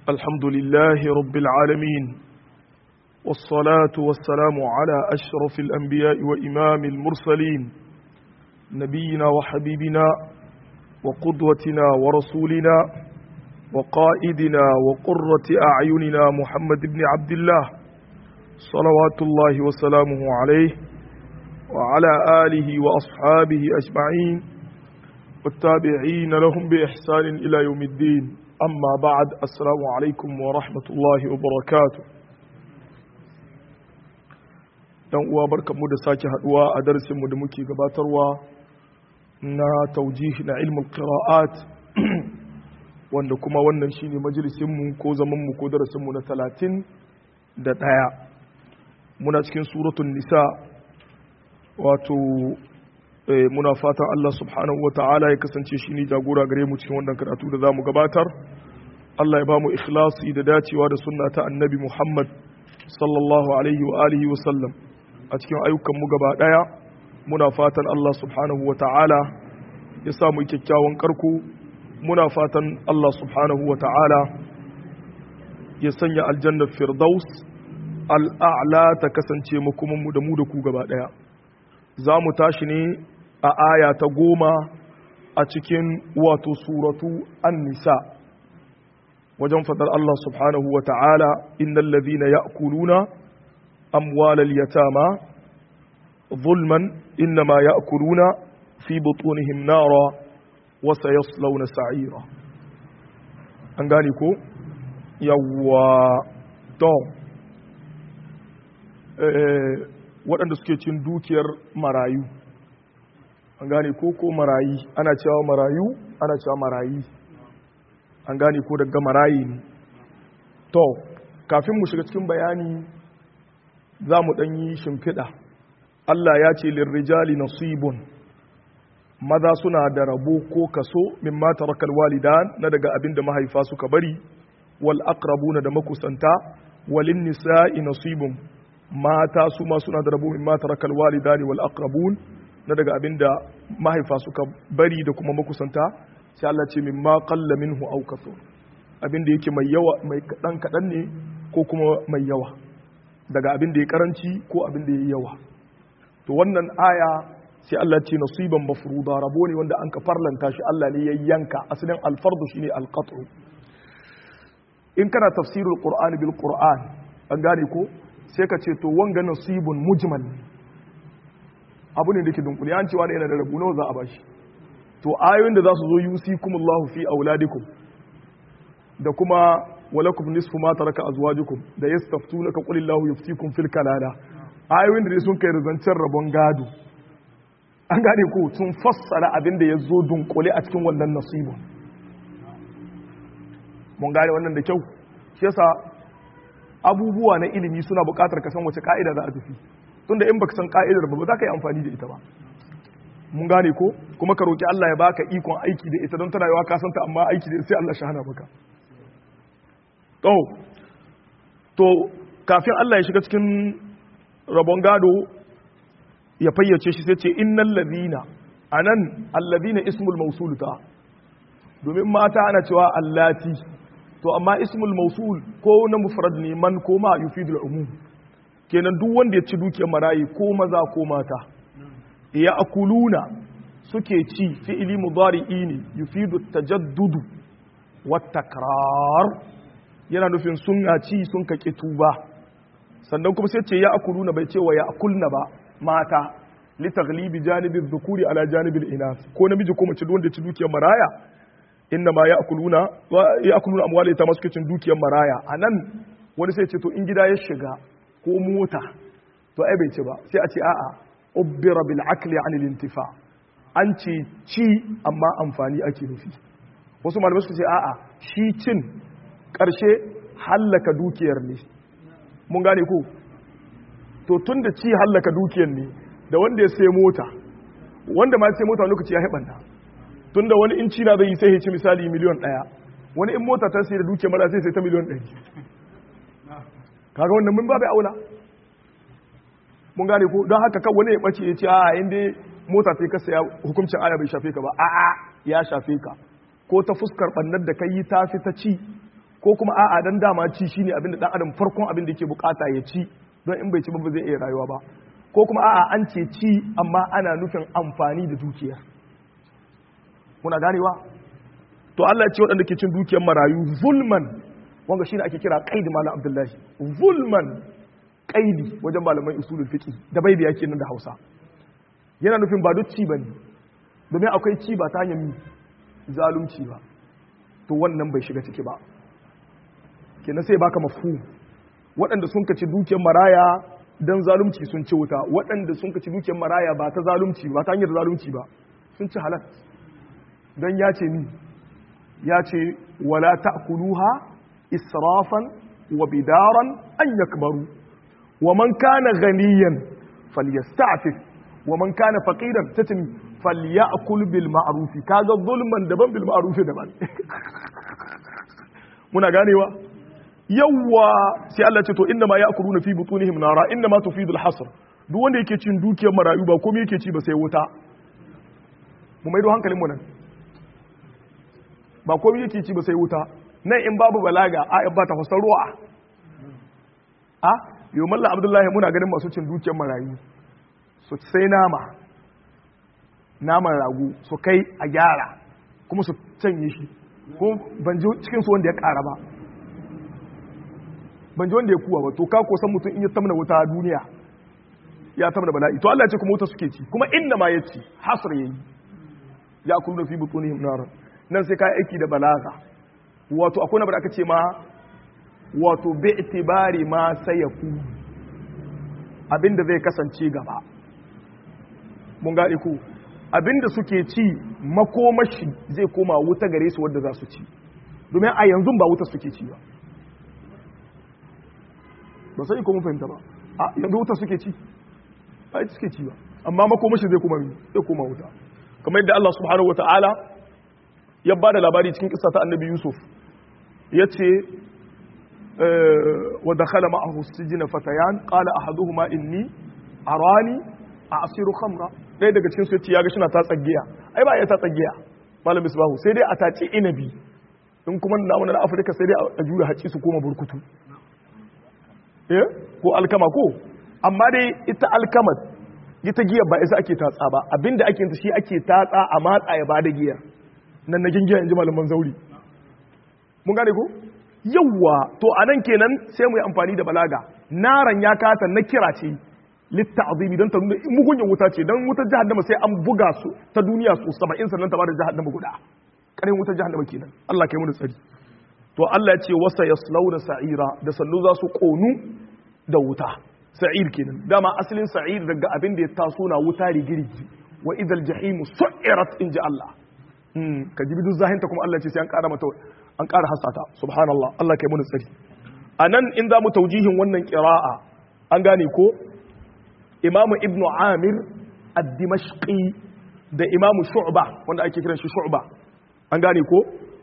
الحمد لله رب العالمين والصلاة والسلام على أشرف الأنبياء وإمام المرسلين نبينا وحبيبنا وقدوتنا ورسولنا وقائدنا وقرة أعيننا محمد بن عبد الله صلوات الله وسلامه عليه وعلى آله وأصحابه أجمعين والتابعين لهم بإحسان إلى يوم الدين أما بعد السلام عليكم ورحمة الله وبركاته dan uwa barkanmu da sake haduwa a darasinmu da muke gabatarwa na taujih na ilmul qira'at wanda kuma wannan shine majalisinmu ko zamanmu ko darasinmu na talatin da ɗaya muna cikin suratun nisa wato muna fatan Allah subhanahu wa ta'ala ya kasance shi ne jagora gare mu cikin wannan karatu da za mu gabatar Allah ya ba mu ikhlasi da dacewa da sunna ta annabi Muhammad sallallahu alaihi wa alihi wa sallam a cikin ayyukan mu gaba daya muna fatan Allah subhanahu wa ta'ala ya sa mu kyakkyawan karko muna fatan Allah subhanahu wa ta'ala ya sanya aljannar firdaus al'a'la ta kasance makomanmu da mu da ku gaba daya za mu tashi ne a aya ta goma a cikin wato suratu an-nisa wajen fadar Allah subhanahu wa ta'ala innal ladhina ya'kuluna amwalal yatama zulman innama ya'kuluna fi butunihim nara wa sayaslawna sa'ira an gane ko yawwa to waɗanda suke cin dukiyar marayu an gane ko ko marayi ana cewa marayu ana cewa marayi an gane ko daga marayi ne to kafin mu shiga cikin bayani za mu ɗanyi shimfiɗa Allah ya ce lirrijali nasibun maza suna da rabo ko kaso min mata rakal walidan na daga abin da mahaifa suka bari wal aqrabuna da makusanta walin nisa'i nasibun mata su ma suna da rabo min mata rakal walidani wal aqrabun na daga abinda mahaifa suka bari da kuma makusanta sai Allah ce min ma qalla minhu aw kathur abinda yake mai yawa mai kadan kadan ne ko kuma mai yawa daga abinda ya karanci ko abinda ya yawa to wannan aya sai Allah ce nasiban mafruda rabo ne wanda an ka farlanta shi Allah ne ya yanka asalin alfardu shine alqat'u in kana tafsirul qur'ani bil qur'an an gane ko sai ka ce to wanga nasibun mujmal abu ne da ke dunkuli an cewa ne yana da rabu nawa za a bashi to ayoyin da za su zo yusikumullahu fi auladikum da kuma walakum nisfu ma taraka azwajukum da yastaftunaka qulillahu yuftikum fil kalala ayoyin da sun kai zancen rabon gado an gane ko sun fassara abin da ya zo dunkule a cikin wannan nasibun mun gane wannan da kyau shi yasa abubuwa na ilimi suna buƙatar ka san wace ka'ida za a tafi tunda in baka san ka'idar ba ba za ka yi amfani da ita ba mun gane ko kuma ka roki Allah ya baka ikon aiki da ita don tana yawa ka santa amma aiki da sai Allah shi hana maka to to kafin Allah ya shiga cikin rabon gado ya fayyace shi sai ce innal ladina anan alladina ismul mawsul ta domin mata ana cewa allati to amma ismul mausul ko na mufrad ne man ko ma yufidul umum kenan duk wanda ya ci dukiyar marayi ko maza ko mata ya akuluna suke ci fi'ili mudari'i ne yufidu tajaddudu wa takrar yana nufin sun ci sun kake tuba sannan kuma sai ce ya akuluna bai ce wa ya akulna ba mata li taghlibi janibi dhukuri ala janibil inas ko namiji ko mace wanda ya ci dukiyar maraya inna ma ya akuluna ya akuluna amwali ta masu kicin dukiyar maraya a nan wani sai ce to in gida ya shiga ko mota to ai bai ce ba sai a ce a'a ubbira bil akli an intifa an ce ci amma amfani ake nufi wasu malamai suka ce a'a shi cin karshe hallaka dukiyar ne mun gane ko to tun da ci hallaka dukiyar ne da wanda ya sai mota wanda ma ya sai mota lokaci ya haɓanta tunda wani in cina zai yi sai ya ci misali miliyon ɗaya wani in mota ta sai da duke mara sai sai ta miliyon ɗari kaga wannan mun ba bai aula mun gane ko don haka kan wani ya ɓace ya ce a inda mota ta ka saya hukuncin aya bai shafe ka ba a'a ya shafe ka ko ta fuskar bannar da kai ta fi ta ci ko kuma a'a dan dama ci shine abin da dan adam farkon abin da yake bukata ya ci don in bai ci ba ba zai iya rayuwa ba ko kuma a'a an ce ci amma ana nufin amfani da dukiya muna ganewa to Allah ya ce waɗanda ke cin dukiyar marayu zulman wanga shine ake kira qaidi malam abdullahi zulman qaidi wajen malaman usulul fiqh da bai biya kenan da Hausa yana nufin ba duk ci bane domin akwai ci ba ta hanyar zalunci ba to wannan bai shiga ciki ba kenan sai baka mafhum waɗanda sun kaci dukiyar maraya dan zalunci sun ci wuta waɗanda sun kaci dukiyar maraya ba ta zalunci ba ta hanyar zalunci ba sun ci halal dan ya ce ni ya ce wala ta'kuluha israfan wa bidaran an yakbaru wa man kana ghaniyan falyasta'fif wa man kana faqiran tatim falyakul bil ma'ruf kaga zulman daban bil ma'ruf daban muna ganewa yawwa sai Allah ce to inna ma ya'kuluna fi butunihim nara inna ma tufidu al hasr duk wanda yake cin dukiyar marayu ba komai yake ci ba sai wuta mu maido hankalin mu nan ba komai yake ci ba sai wuta nan in babu balaga a ba ta fasar ruwa a yau mallan abdullahi muna ganin masu cin dukiyar marayu su sai nama naman ragu su kai a gyara kuma su canye shi ko ban ji cikin su wanda ya kara ba ban ji wanda ya kuwa ba to ka kosan mutum in ya tamna wuta a duniya ya tamna bala'i to Allah ya ce kuma wuta suke ci kuma inda ma ya ci hasr yayi ya kullu fi butunihim nar nan sai ka aiki da balaga wato akwai na da aka ce ma wato bi itibari ma sayaku abinda zai kasance gaba mun gane ku abinda suke ci makomashi zai koma wuta gare su wadda za su ci domin a yanzu ba wuta suke ci ba ba sai ko mun fahimta ba a yanzu wuta suke ci ba ita suke ci ba amma makomashi zai koma zai koma wuta kamar yadda Allah subhanahu wataala ya ba da labari cikin kisa ta annabi Yusuf ya ce wa dakhala ma'ahu sijina fatayan qala ahaduhuma inni arani a'siru khamra ɗaya daga cikin su ya ga shi na ta tsagiya ai ba ya ta tsagiya malam misbahu sai dai a tace inabi in kuma na na Afirka sai dai a jura haci su koma burkutu eh ko alkama ko amma dai ita alkama ita giya ba isa ake tatsa ba abinda ake ta shi ake tatsa a matsa ya bada giyar nan na gingiya in ji malaman zauri mun gane ko yawwa to a nan kenan sai mu yi amfani da balaga naran ya kata na kira ce litta azimi don ta nuna mugunyan wuta ce don wutar jahannama sai an buga su ta duniya su saba'in sannan ta bada jahannama guda ƙarin wutar jahannama kenan Allah kai mu da tsari to Allah ya ce wasa yaslauna sa'ira da sallu za su konu da wuta sa'ir kenan dama asalin sa'ir daga abin da ya taso na wuta rigirgi wa idal jahimu su'irat in ji Allah ka ji bidun zahinta kuma Allah ce sai an ƙara mata an ƙara hasata subhanallah Allah kai mun tsari anan in za mu taujihin wannan qira'a an gane ko Imam Ibn Amir ad-Dimashqi da Imam Shu'ba wanda ake kiran shi Shu'ba an gane ko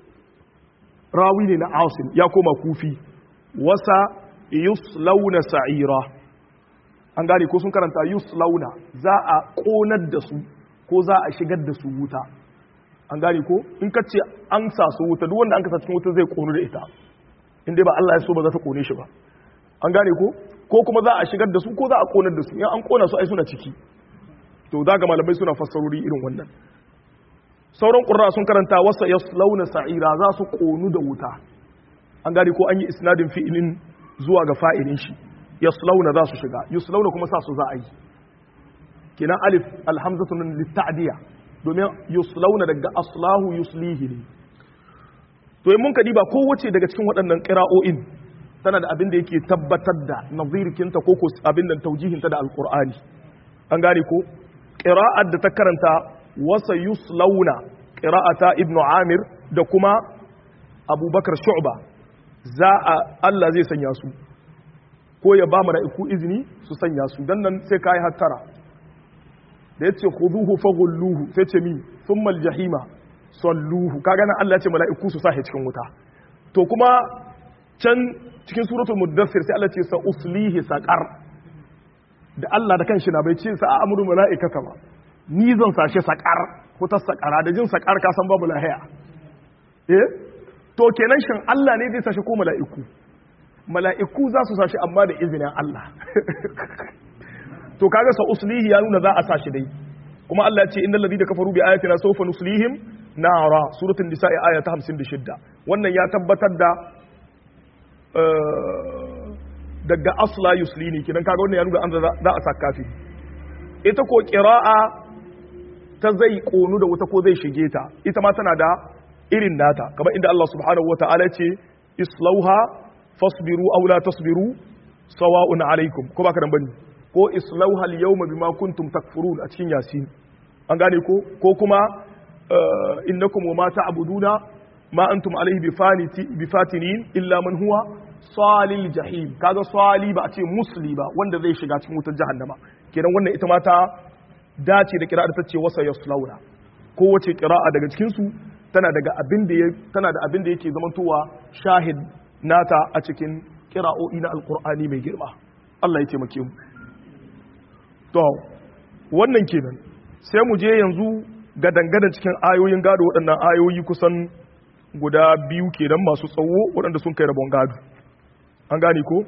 rawi ne na Asim ya koma Kufi wasa yuslauna sa'ira an gane ko sun karanta yuslauna za a konar da su ko za a shigar da su wuta an gane ko in ka ce an sa su wuta duk wanda an kasa cikin wuta zai konu da ita in dai ba Allah ya so ba za ta kone shi ba an gane ko ko kuma za a shigar da su ko za a konar da su in an kona su ai suna ciki to za ga malamai suna fassarori irin wannan sauran qurra sun karanta wasa yaslauna sa'ira za su konu da wuta an gane ko an yi isnadin fi'ilin zuwa ga fa'ilin shi yaslauna za su shiga yuslauna kuma sa su za a yi kenan alif alhamzatu min litta'diya domin yuslauna daga aslahu yuslihi ne to in mun kadi ba kowace daga cikin waɗannan ƙira'o'in tana da abin da yake tabbatar da nazirikinta ko ko abin da taujihinta da alƙur'ani an gane ko ƙira'ar da ta karanta wasa yuslauna ƙira'ata ibnu amir da kuma abubakar shu'ba za a Allah zai sanya su ko ya ba mala'iku izini su sanya su dan nan sai kai hattara da yace khuduhu faghulluhu sai ce mi thumma aljahima salluhu kaga nan Allah ya ce mala'iku su sahi cikin wuta to kuma can cikin suratul muddathir sai Allah ce sa uslihi saqar da Allah da kanshi na bai ce sa amru mala'ikata ba ni zan sashe saqar ko ta saqara da jin saqar ka san babu lahiya eh to kenan shin Allah ne zai sashi ko mala'iku mala'iku za su sashi amma da izinin Allah to kaga sa uslihi ya nuna za a sashi dai kuma Allah ya ce innal ladina kafaru bi ayatina sawfa nuslihim nara suratul nisa'i aya ta 56 wannan ya tabbatar da daga asla yuslini kidan kaga wannan ya nuna an za a sa kafi ita ko qira'a ta zai konu da wata ko zai shige ta ita ma tana da irin nata kamar inda Allah subhanahu wata'ala ce islauha fasbiru aw la tasbiru sawa'un alaikum ko baka dan bane ko islauha al-yawma bima kuntum takfurun a cikin yasin an gane ko ko kuma innakum wa ma ta'buduna ma antum alaihi bifaniti bifatinin illa man huwa salil jahim kaga sali ba a ce musli ba wanda zai shiga cikin wutar jahannama kenan wannan ita ma ta dace da kira'a ta ce wasa yaslauna kowace kira'a daga cikin su tana daga abin da tana da abin da yake zamantowa shahid nata a cikin kira'o'i na alqur'ani mai girma Allah ya taimake mu to wannan kenan sai mu je yanzu ga dangane cikin ayoyin gado waɗannan ayoyi kusan guda biyu kenan masu tsawo waɗanda sun kai rabon gado an gane ko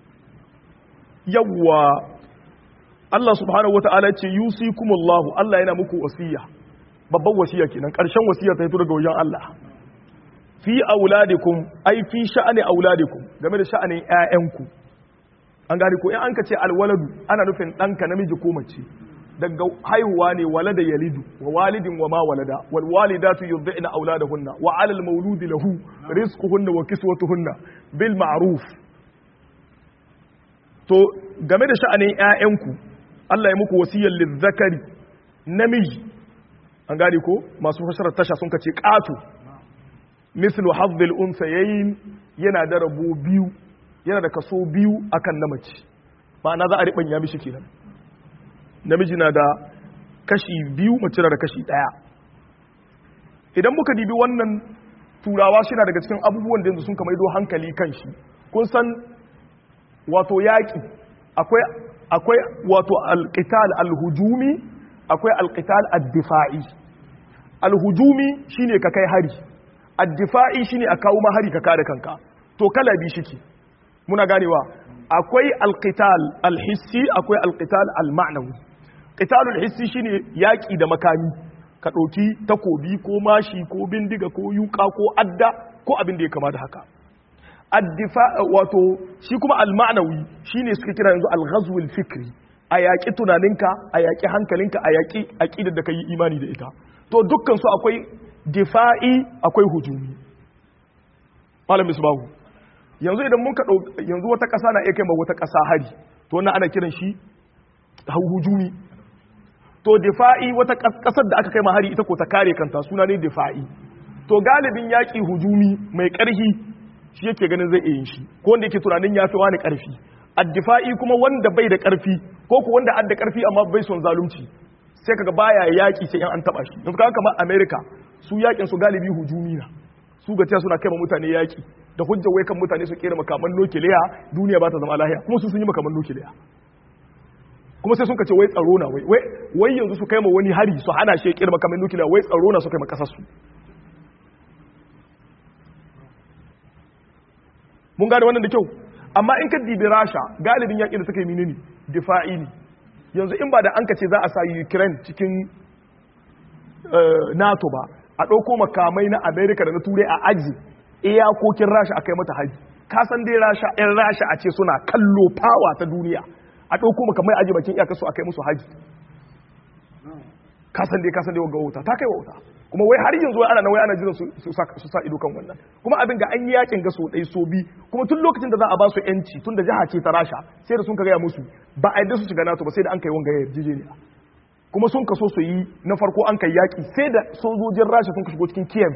yawwa Allah subhanahu wata'ala ce yusikumullahu Allah yana muku wasiya babban wasiya kenan ƙarshen wasiya ta fito daga wajen Allah fi auladikum ai fi sha'ani auladikum game da sha'anin ƴaƴanku an gane ko in an ka ce alwaladu ana nufin ɗanka namiji ko mace daga haihuwa ne walada yalidu wa walidin wa ma walada wal walidatu yurdina auladahunna wa alal mauludi lahu rizquhunna wa kiswatuhunna bil ma'ruf to game da sha'anin ƴaƴanku Allah ya muku wasiyar lizzakari namiji an gane ko masu fassarar tasha sun kace qatu mislu hazzil unsayayn yana da rabo biyu yana da kaso biyu akan namaci ma'ana za a ribanya mishi kenan namiji na da kashi biyu mace na da kashi daya idan muka dibi wannan turawa shi na daga cikin abubuwan da yanzu sun kamaido hankali kan shi kun san wato yaƙi akwai akwai wato alqital alhujumi akwai alqital addifa'i alhujumi shine ka kai hari addifa'i shine a kawo ma hari ka kare kanka to kala bi shike muna ganewa akwai alqital alhissi akwai alqital alma'nawi qitalul hissi shine yaki da makami ka dauki takobi ko mashi ko bindiga ko yuka ko adda ko abin da ya kama da haka addifa wato shi kuma alma'nawi shine suka kira yanzu alghazwul fikri a yaƙi tunaninka a yaƙi hankalinka a yaƙi aqidar da kai imani da ita to dukkan su akwai difa'i akwai hujumi malam misbahu yanzu idan mun ka yanzu wata ƙasa na iya kai ma wata ƙasa hari to wannan ana kiran shi hujumi to difa'i wata ƙasar da aka kai ma hari ita ko ta kare kanta suna ne difa'i to galibin yaƙi hujumi mai ƙarfi shi yake ganin zai iya yin shi ko wanda yake tunanin ya fi wani ƙarfi addifa'i kuma wanda bai da ƙarfi ko ku wanda adda ƙarfi amma bai son zalunci sai kaga baya yaƙi sai in an taɓa shi yanzu kaga kamar america su yaƙin su galibi hujumi na su ga suna kai ma mutane yaƙi da hujjar wai kan mutane su kera makaman nukiliya duniya ba ta zama lahiya kuma su sun yi makaman nukiliya kuma sai sun kace wai tsaro na wai wai yanzu su kai ma wani hari su hana shi kera makaman nukiliya wai tsaro na su kai ma kasar su mun gane wannan da kyau amma in ka dibi rasha galibin yaƙi da suka yi menene difa'i ne yanzu in ba da an kace za a sa ukraine cikin nato ba a ɗauko makamai na amerika da na turai a aji iyakokin rasha a kai mata haji ka san dai rasha yan rasha a ce suna kallo fawa ta duniya a ɗauko makamai aji bakin iyakarsu a kai musu haji ka san dai ka san dai wa wuta ta kai wa wuta kuma wai har yanzu ana nan wai ana jiran su sa ido kan wannan kuma abin ga an yi yakin ga so ɗai so bi kuma tun lokacin da za a ba su yanci tun da jiha ce ta rasha sai da sun ka gaya musu ba a yadda su shiga nato ba sai da an kai wanga yarjejeniya kuma sun kaso su yi na farko an kai yaƙi sai da sojojin rasha sun ka shigo cikin kiev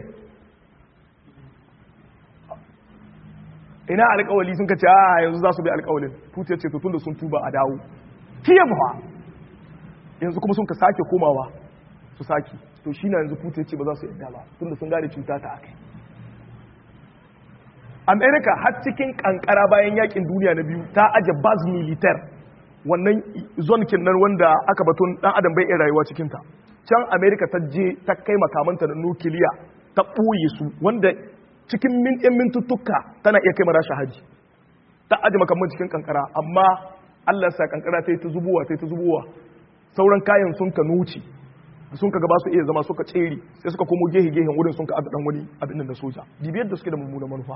ina alƙawali sun ka ce a yanzu za su bi alƙawalin putin ce tun da sun tuba a dawo kiev ba yanzu kuma sun ka sake komawa su sake to shi na yanzu putin ce ba za su yadda ba tun da sun gane cuta ta akai america har cikin kankara bayan yakin duniya na biyu ta aje baz militar wannan zonkin nan wanda aka batun dan adam bai iya rayuwa cikin ta can america ta je ta kai makamanta na nukiliya ta ɓoye su wanda cikin min ɗin mintuttuka tana iya kai mara haji ta aji makamman cikin kankara amma Allah sa kankara ta yi ta zubowa ta yi ta zubowa sauran kayan sun ka nuci sun ka gaba su iya zama suka tsere sai suka komo gehe gehen wurin sun ka abu dan wani abin nan da soja bibiyar da suke da mummunan manufa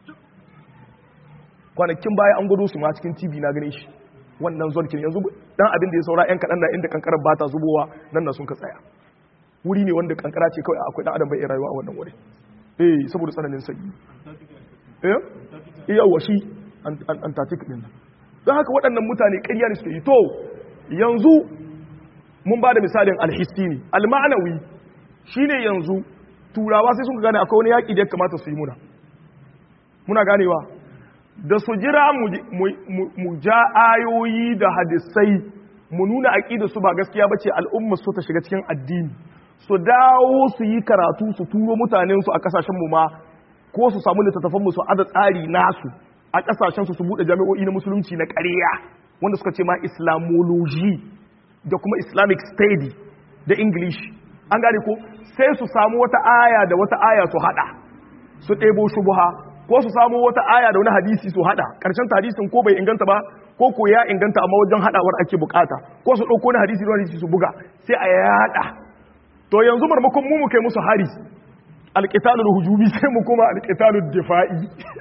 kwanakin baya an gudu su ma cikin tv na gane shi wannan zonkin yanzu dan abin da ya saura yan kaɗan na inda kankarar ba ta zubowa nan na sun ka tsaya wuri ne wanda kankara ce kawai akwai dan adam bai iya rayuwa a wannan wuri eh saboda tsananin sanyi eh yawa shi antarctic din nan don haka waɗannan mutane ƙarya ne suke yi to yanzu mun ba da misalin alhissi ne alma'anawi shine yanzu turawa sai sun gane akwai wani yaƙi da ya kamata su yi muna muna ganewa da su jira mu ja ayoyi da hadisai mu nuna aƙida su ba gaskiya bace al'umma su ta shiga cikin addini su dawo su yi karatu su turo mutanen su a kasashen mu ma ko su samu littattafan mu su ada tsari nasu a kasashen su su bude jami'o'i na musulunci na ƙarya wanda suka ce ma islamology da kuma islamic study da english an gane ko sai su samu wata aya da wata aya su hada su ɗebo shubuha ko su samu wata aya da wani hadisi su hada karshen ta hadisin ko bai inganta ba ko ko ya inganta amma wajen hadawar ake bukata ko su dauko na hadisi da hadisi su buga sai a yada to yanzu marmakon mu mu kai musu hari alqitalul hujumi sai mu kuma alqitalul difa'i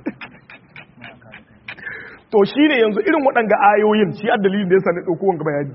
to shine yanzu irin waɗanga ayoyin shi a dalilin da yasa ne dauko wanga bayani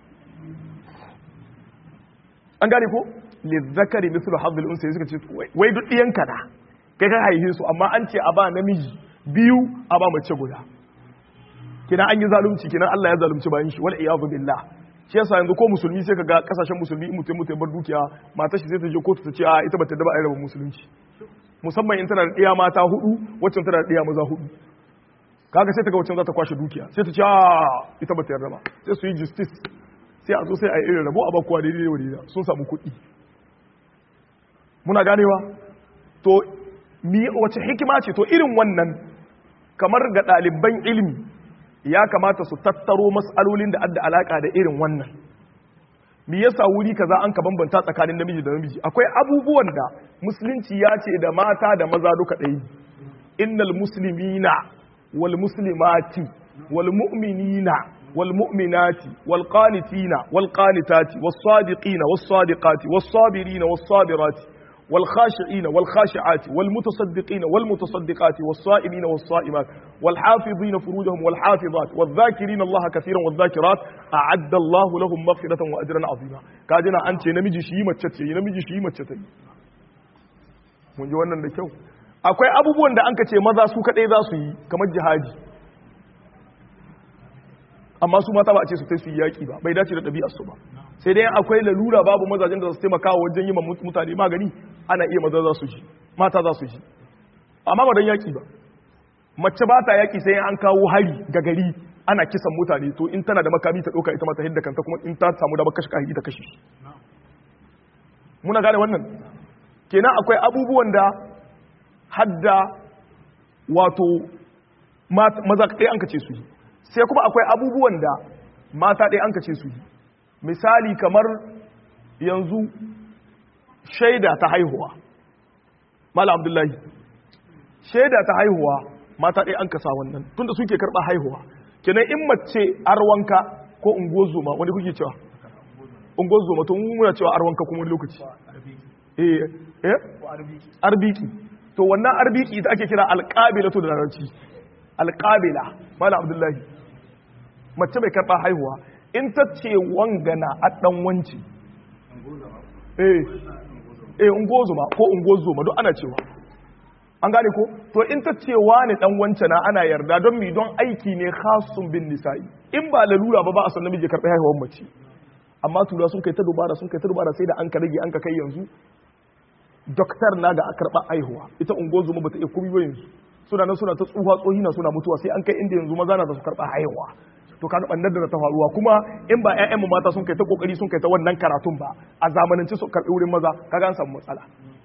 an gane ko lizzakari mithlu hadhil unsa suka ce wai duk diyanka na kai ka haihe su amma an ce a ba namiji biyu a ba mace guda kina an yi zalunci kina Allah ya zalunci bayan shi wal iyadu billah shi yasa yanzu ko musulmi sai kaga kasashen musulmi in mutum mutum bar dukiya matar shi sai ta je kotu ta ce a ita bata da ba a rabin musulunci musamman in tana da ɗiya mata hudu waccan tana da ɗiya maza hudu kaga sai ta ga waccan za ta kwashe dukiya sai ta ce a ita bata yarda ba sai su yi justice sai a zo sai a yi irin rabo a bakuwa daidai da wadida sun samu kuɗi muna ganewa to wace hikima ce to irin wannan kamar ga ɗaliban ilimi ya kamata su tattaro matsalolin da adda alaka da irin wannan me yasa wuri kaza an ka bambanta tsakanin namiji da namiji akwai abubuwan da musulunci ya ce da mata da maza duka ɗaya innal muslimina wal muslimati wal mu'minina wal mu'minati wal qanitina wal qanitati was sadiqina was sadiqati was sabirina was sabirati والخاشعين والخاشعات والمتصدقين والمتصدقات والصائمين والصائمات والحافظين فروجهم والحافظات والذاكرين الله كثيرا والذاكرات أعد الله لهم مغفرة وأجرا عظيما كاجنا أنت نمجي شي متشتي نمجي شي متشتي mun ji wannan da kyau akwai abubuwan da an ka ce maza su kaɗai za su yi kamar jihadi amma su mata ba a ce su su yi yaƙi ba bai dace da ɗabi'ar su ba sai dai akwai lalura babu mazajen da su taimaka wajen yi mutane magani ana iya maza za su ji mata za su ji amma ba don yaƙi ba mace ba ta yaƙi sai an kawo hari ga gari ana kisan mutane to in tana da makami ta ɗauka ita mata hidda kanta kuma in ta samu da kashe kahiri ta kashe muna gane wannan kenan akwai abubuwan da hadda wato maza ɗaya an kace su yi sai kuma akwai abubuwan da mata ɗaya an kace su yi misali kamar yanzu shaida ta haihuwa mala abdullahi shaida ta haihuwa mata ɗaya an kasa wannan tunda suke karɓa haihuwa kenan in mace arwanka ko ungozoma wani kuke cewa ungozoma to muna cewa arwanka kuma wani lokaci eh eh arbiki to wannan arbiki ita ake kira alqabilatu da larabci alqabila mala abdullahi mace mai karɓa haihuwa in ta ce wangana a ɗan wanci eh eh ungozuma ko ungozuma duk ana cewa an gane ko to in ta ce wani ɗan wance na ana yarda don mi don aiki ne khasun bin nisa'i in ba lalura ba ba a san namiji karɓi haihuwar mace amma tura sun kai ta dubara sun kai ta dubara sai da an ka rage an ka kai yanzu doktor na ga karɓa haihuwa ita ungozuma bata iya kuma yanzu suna nan suna ta tsuha tsohi na suna mutuwa sai an kai inda yanzu maza na su karɓa haihuwa to kaga bannar da ta faruwa kuma in ba ƴaƴan mu mata sun kai ta kokari sun kai ta wannan karatun ba a zamanance su karɓi wurin maza kaga an samu matsala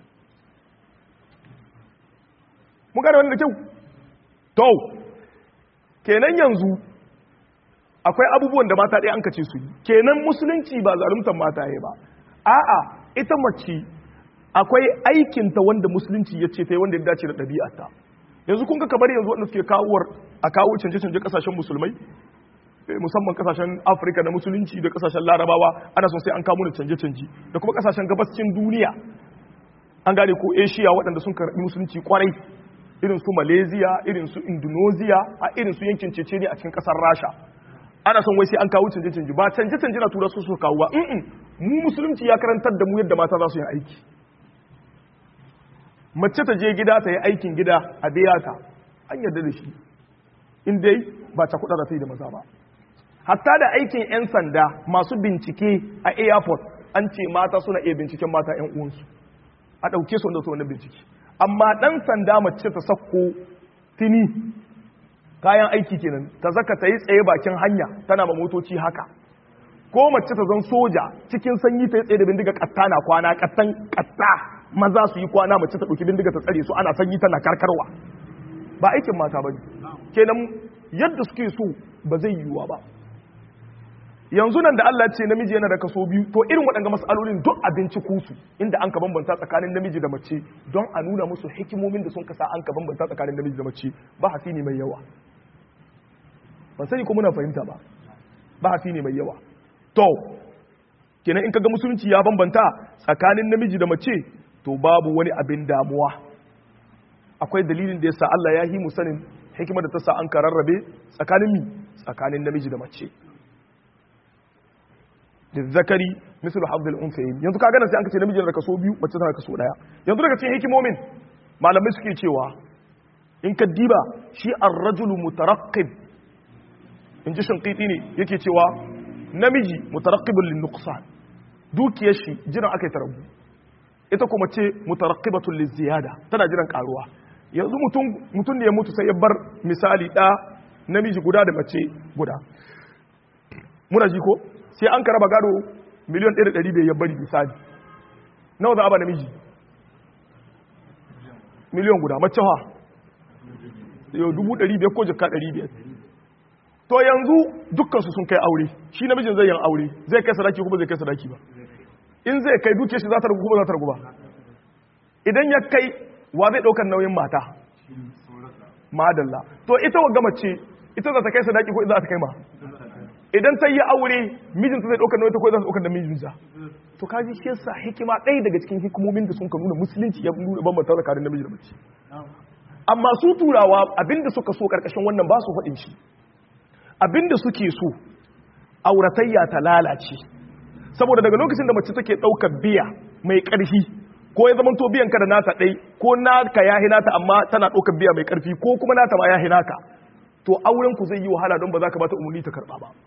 mun gane wannan da kyau to kenan yanzu akwai abubuwan da mata ɗaya an kace su yi kenan musulunci ba zaluntar mata ya ba a'a ita mace akwai aikinta wanda musulunci ya ce ta yi wanda ya dace da ɗabi'arta yanzu kun ga kamar yanzu wanda suke kawuwar a kawo canje-canje kasashen musulmai musamman kasashen afirka na musulunci da kasashen larabawa ana son sai an kawo canje-canje da kuma kasashen gabascin duniya an gane ko asia waɗanda sun karɓi musulunci kwarai irin su malaysia irin su indonesia a irin su yankin cecenia a cikin ƙasar rasha ana son wai sai an kawo canje-canje ba canje-canje na tura su su kawo ba mu musulunci ya karantar da mu yadda mata za su yi aiki mace ta je gida ta yi aikin gida a biya ta an yarda da shi in dai ba ta kuɗa da ta yi da maza ba hatta da aikin 'yan sanda masu bincike a airport an ce mata suna iya binciken mata 'yan uwansu a ɗauke su wanda su wannan bincike amma ɗan sanda mace ta sakko tini kayan aiki kenan ta zaka ta yi tsaye bakin hanya tana ma motoci haka ko mace ta zan soja cikin sanyi ta yi tsaye da bindiga katta na kwana kattan katta maza su yi kwana mace ta ɗauki bindiga ta tsare su ana sanyi tana karkarwa ba aikin mata ba ne kenan yadda suke so ba zai yiwuwa ba yanzu nan da Allah ce namiji yana da kaso biyu to irin waɗanda mas'alolin duk abinci kusu inda an ka bambanta tsakanin namiji da mace don a nuna musu hikimomin da sun kasa an ka bambanta tsakanin namiji da mace ba hasi ne mai yawa ban sani ko muna fahimta ba ba hasi ne mai yawa to kenan in kaga musulunci ya bambanta tsakanin namiji da mace to babu wani abin damuwa akwai dalilin da yasa Allah ya yi mu sanin hikimar da ta sa an ka rarrabe tsakanin mi tsakanin namiji da mace da zakari misal hafdul unsayin yanzu kaga nan sai an kace namiji da kaso biyu mace tana kaso daya yanzu daga cikin hikimomin malamai suke cewa in ka diba shi ar-rajulu mutaraqqib in ji shinqiti ne yake cewa namiji mutaraqqibun lin nuqsan dukiyar shi jiran akai tarabu ita kuma ce mutarakkibatun liziyada tana jiran karuwa yanzu mutum mutum ne ya mutu sai ya bar misali da namiji guda da mace guda muna ji ko sai an karaba gado miliyan 1.500 ya bari misali nawa za a ba namiji miliyan guda mace ha yau 500 ko jika 500 to yanzu dukkansu sun kai aure shi namijin zai yin aure zai kai sadaki kuma zai kai sadaki ba in zai kai duke shi za ta rugu ba za ta rugu ba idan ya kai wa zai ɗaukar nauyin mata madalla to ita wa gama ce ita za ta kai sadaki ko za ta kai ma idan ta yi aure mijinta zai ɗaukar nauyin ta ko za ta ɗaukar da mijinta to kaji shi yasa hikima ɗaya daga cikin hikimomin da sun ka nuna musulunci ya nuna bambanta tsakanin namiji da mace amma su turawa abinda suka so karkashin wannan ba su faɗin shi abinda suke so auratayya ta lalace saboda daga lokacin da mace take ɗaukar biya mai ƙarfi ko ya zama to biyan ka da nata ɗai ko naka ya nata amma tana ɗaukar biya mai ƙarfi ko kuma nata ma ya naka to auren ku zai yi wahala don ba za ka bata umarni ta karɓa ba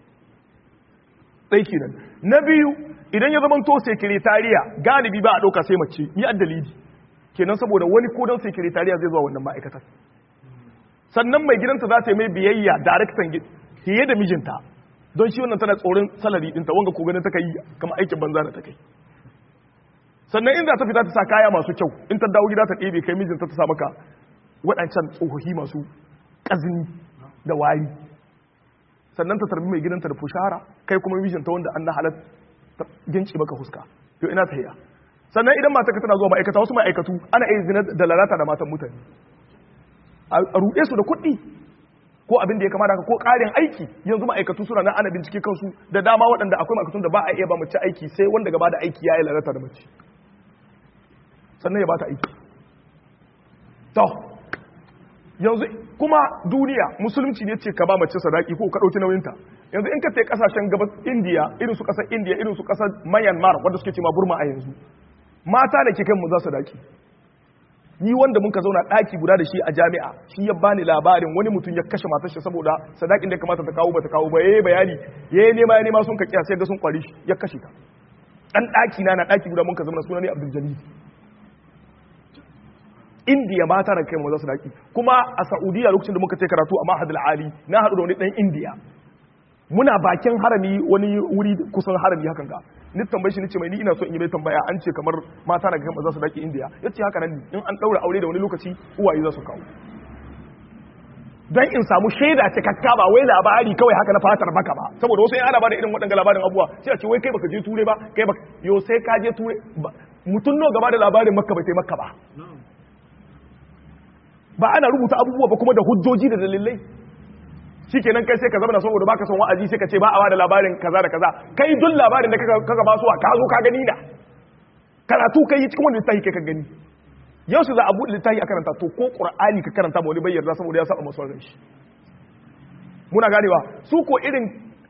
ɗai kenan na biyu idan ya zama to sekretariya galibi ba a ɗauka sai mace ni a dalili kenan saboda wani ko don sekretariya zai zuwa wannan ma'aikatar sannan mai gidanta za ta yi mai biyayya daraktan fiye da mijinta don shi wannan tana tsoron salari ɗinta wanga ko ganin ta kai kama aikin banza da ta kai sannan in za ta fita ta sa kaya masu kyau in ta dawo gida ta ɗebe kai mijinta ta sa maka waɗancan tsohohi masu ƙazini da wari sannan ta tarbi mai gidanta da fushara kai kuma mijinta wanda an na halar ta ginci maka huska to ina ta hiya sannan idan mata ka tana zuwa ma'aikata wasu ma'aikatu ana iya zina da lalata da matan mutane a ruɗe su da kuɗi ko abin da ya kamata ko ƙarin aiki yanzu ma'aikatu suna nan ana bincike kansu da dama waɗanda akwai ma'aikatun da ba a iya ba mace aiki sai wanda gaba da aiki ya yi lalata da mace sannan ya ba ta aiki to yanzu kuma duniya musulunci ne ce ka ba mace sadaki ko ka ɗauki nauyinta yanzu in ka ce ƙasashen gabas indiya irin su ƙasar indiya irin su ƙasar myanmar wanda suke ce ma burma a yanzu mata da ke kan mu za sadaki ni wanda muka zauna ɗaki guda da shi a jami'a shi ya bani labarin wani mutum ya kashe matar shi saboda sadakin da ya kamata ta kawo ba ta kawo ba yayi bayani yayi nema ya nema sun ka kiya sai ga sun kwari shi ya kashe ta dan ɗaki na na ɗaki guda muka zauna suna ne Abdul Jalil Indiya mata da kai mu za su daki kuma a Saudiya lokacin da muka ce karatu a Mahad Ali na haɗu da wani ɗan Indiya muna bakin harami wani wuri kusan harami hakan ga ni tambaye shi nace mai ni ina so in yi mai tambaya an ce kamar mata na gama za su daki indiya yace haka nan ne in an daura aure da wani lokaci uwaye za su kawo dan in samu shaida cikakka ba wai labari kawai haka na fatar baka ba saboda wasu in ana bada irin waɗanda labarin abuwa sai a ce wai kai baka je ture ba kai baka yo sai ka je ture mutum nawa gaba da labarin makka bai makka ba ba ana rubuta abubuwa ba kuma da hujjoji da dalilai shikenan kai sai ka zama saboda baka son wa'azi sai ka ce ba a da labarin kaza da kaza kai duk labarin da kaga ba su ka zo ka gani na karatu kai cikin wani littafi kai ka gani yau su za a buɗe littafi a karanta to ko qur'ani ka karanta ma wani bai yarda saboda ya saba masu ran shi muna ganewa su ko irin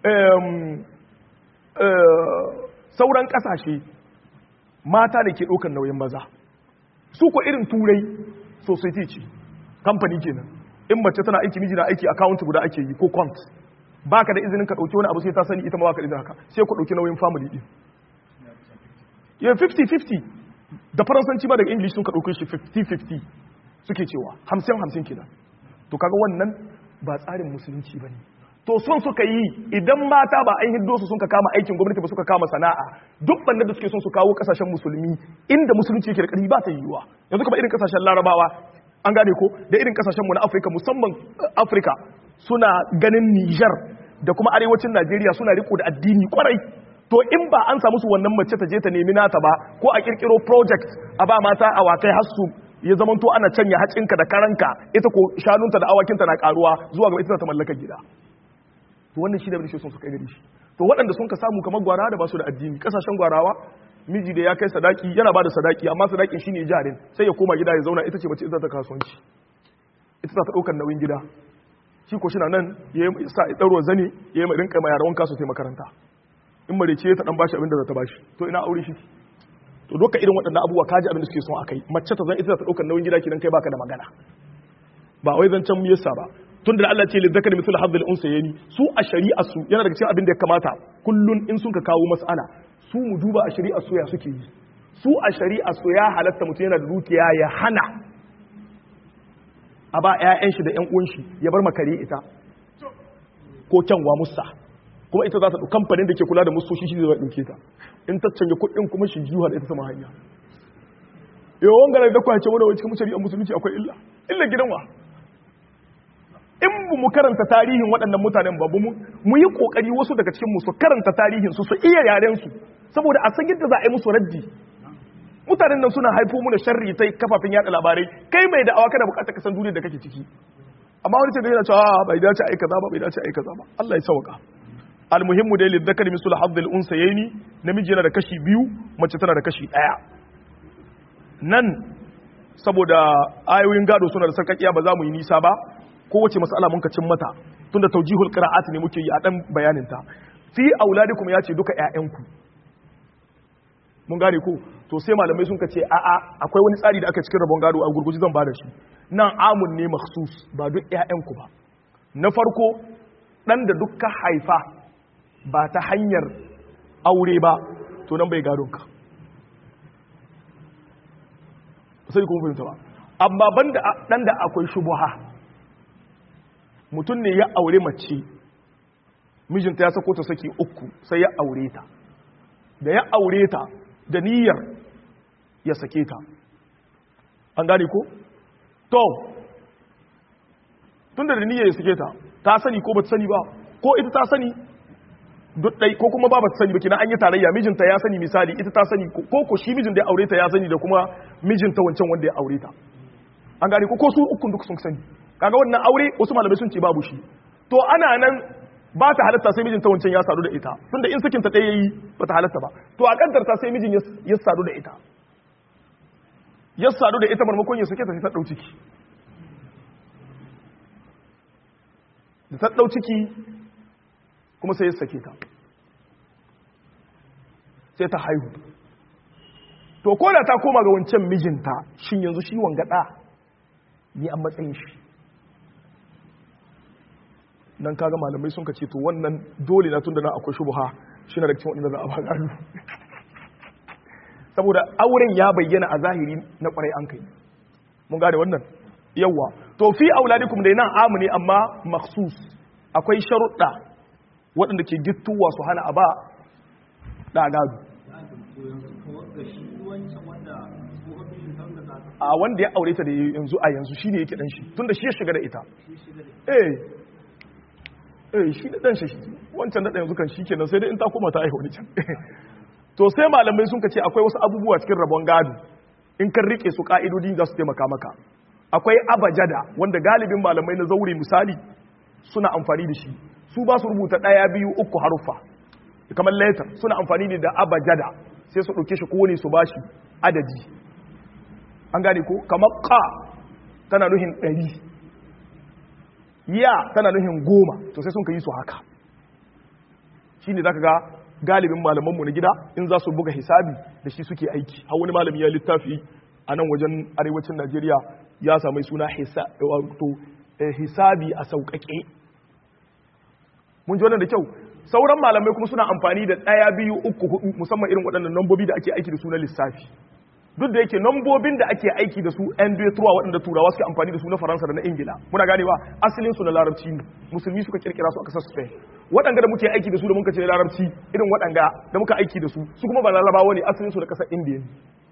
sauran kasashe mata da ke ɗaukar nauyin maza su ko irin turai society ce kamfani kenan in mace tana aiki miji na aiki account guda ake yi ko quant baka da izinin ka dauki wani abu sai ta sani ita ma baka da izinin haka sai ku dauki nauyin family din ya 50 50 da faransanci ba daga english sun ka dauke shi 50 50 suke cewa 50 50 kenan to kaga wannan ba tsarin musulunci bane to son suka yi idan mata ba an hiddo su sun ka kama aikin gwamnati ba suka kama sana'a duk banda da suke son su kawo kasashen musulmi inda musulunci yake da ƙarfi ba ta yiwuwa yanzu kuma irin kasashen larabawa an gane ko da irin kasashen mu na afirka musamman afirka suna ganin niger da kuma arewacin najeriya suna riko da addini kwarai to in ba an samu su wannan mace ta je ta nemi nata ba ko a kirkiro project a ba mata awakai har su ya zamanto ana canya hacinka da karanka ita ko shanunta da awakinta na karuwa zuwa ga ita ta mallaka gida to wannan shi da bishe sun su kai gari shi to waɗanda sun ka samu kamar gwara da ba su da addini kasashen gwarawa miji da ya kai sadaki yana ba da sadaki amma sadakin shine jarin sai ya koma gida ya zauna ita ce bace ita ta kasuwanci ita ta ɗaukar nauyin gida shi ko shi na nan ya yi sa ɗauro zane ya yi rinka mai yarawan kasu sai makaranta in marice ta ɗan bashi abin da za ta bashi to ina aure shi to doka irin waɗannan abubuwa kaji abin da suke son akai mace ta zan ita ta ɗaukar nauyin gida kidan kai baka da magana ba wai zan can yasa ba tun da Allah ce li zakari mithlu hadhil unsayni su a shari'a su yana daga cikin abin da ya kamata kullun in sun ka kawo mas'ala su mu duba a shari'a su ya suke yi su a shari'a su ya halatta mutum yana da dukiya ya hana a ba 'ya'yan shi da 'yan uwan shi ya bar makare ita ko kyanwa musa kuma ita za ta ɗauki kamfanin da ke kula da musoshi shi zai ɗauke ta in ta canja kuɗin kuma shi jiwa da ita sama hanya yawon ganar da kwace wadda cikin shari'ar musulunci akwai illa illa gidanwa in bu mu karanta tarihin waɗannan mutanen ba mu yi ƙoƙari wasu daga cikin su karanta tarihin su su iya yaren su saboda a san yadda za a yi musu raddi mutanen nan suna haifo mu da sharri ta kafafen yada labarai kai mai da'awa kana bukatar ka san duniyar da kake ciki amma wani ce da yana cewa bai dace ai kaza ba bai dace ai kaza ba Allah ya sauka almuhimmu dai lidhakari misul hadhil unsayaini namiji yana da kashi biyu mace tana da kashi daya nan saboda ayoyin gado suna da sarkakiya ba za mu yi nisa ba kowace mas'ala mun ka cin mata tunda taujihul qira'at ne muke yi a dan bayanin ta fi auladikum ya ce duka ƴaƴanku mun gane ko to sai malamai sun ce a a akwai wani tsari da aka cikin rabon gado a gurguji zan bada shi nan amun ne makhsus ba duk ƴaƴanku ba na farko dan da dukka haifa ba ta hanyar aure ba to nan bai gado ka sai kuma fahimta ba amma banda dan da akwai shubuha mutum ne ya aure mace mijinta ya sako ta saki uku sai ya aure ta da ya aure ta da niyyar ya sake ta an gane ko to tun da niyyar ya sake ta ta sani ko ba ta sani ba ko ita ta sani dai ko kuma ba ba ta sani ba kina an yi tarayya mijinta ya sani misali ita ta sani ko ko shi mijin da ya aure ta ya sani da kuma mijinta wancan wanda ya aure ta an gane ko ko su ukun duk sun sani kaga wannan aure wasu malamai sun ce babu shi to ana nan ba ta halatta sai mijinta wancan ya sadu da ita tunda in sakin ta ɗaya yayi ba ta halatta ba to a kaddarta sai mijin ya sadu da ita ya sadu da ita marmakon ya sake ta sai ta dau ciki da ta dau ciki kuma sai ya sake ta sai ta haihu to ko da ta koma ga wancan mijinta shin yanzu shi wangada ni an matsayin shi nan kaga malamai sun kace to wannan dole na tunda na akwai shubha shi na da cikin wadanda za a ba gado saboda auren ya bayyana a zahiri na kwarai an kai mun gane wannan yawa to fi auladikum dai nan amu ne amma makhsus akwai sharuɗa waɗanda ke gittuwa su hana a ba da gado a wanda ya aure ta da yanzu a yanzu shine yake dan shi tunda shi ya shiga da ita eh eh shi da dan shi wancan da yanzu kan shi kenan sai dai in ta koma ta aihu wani can to sai malamai sun ce akwai wasu abubuwa cikin rabon gado in kan rike su ka'idodi za su taimaka maka akwai abajada wanda galibin malamai na zaure misali suna amfani da shi su ba su rubuta ɗaya biyu uku haruffa kamar letter suna amfani ne da abajada sai su ɗauke shi kowane su ba shi adadi an gane ko kamar ka tana nuhin ɗari ya tana nuhin goma to sai sun ka yi su haka shi ne za ka ga galibin malamanmu na gida in za su buga hisabi da shi suke aiki har wani malami ya littafi a nan wajen arewacin najeriya ya sami suna hisabi a sauƙaƙe mun ji wannan da kyau sauran malamai kuma suna amfani da ɗaya biyu uku hudu musamman irin waɗannan nambobi da ake aiki da su na lissafi duk da yake nambobin da ake aiki da su yan tuwa waɗanda turawa suke amfani da su na faransa da na ingila muna ganewa asalin su na larabci ne musulmi suka kirkira su a ƙasar spain waɗanda da muke aiki da su da muka ce larabci irin waɗanda da muka aiki da su su kuma ba larabawa ne asalin su da ƙasar indiya ne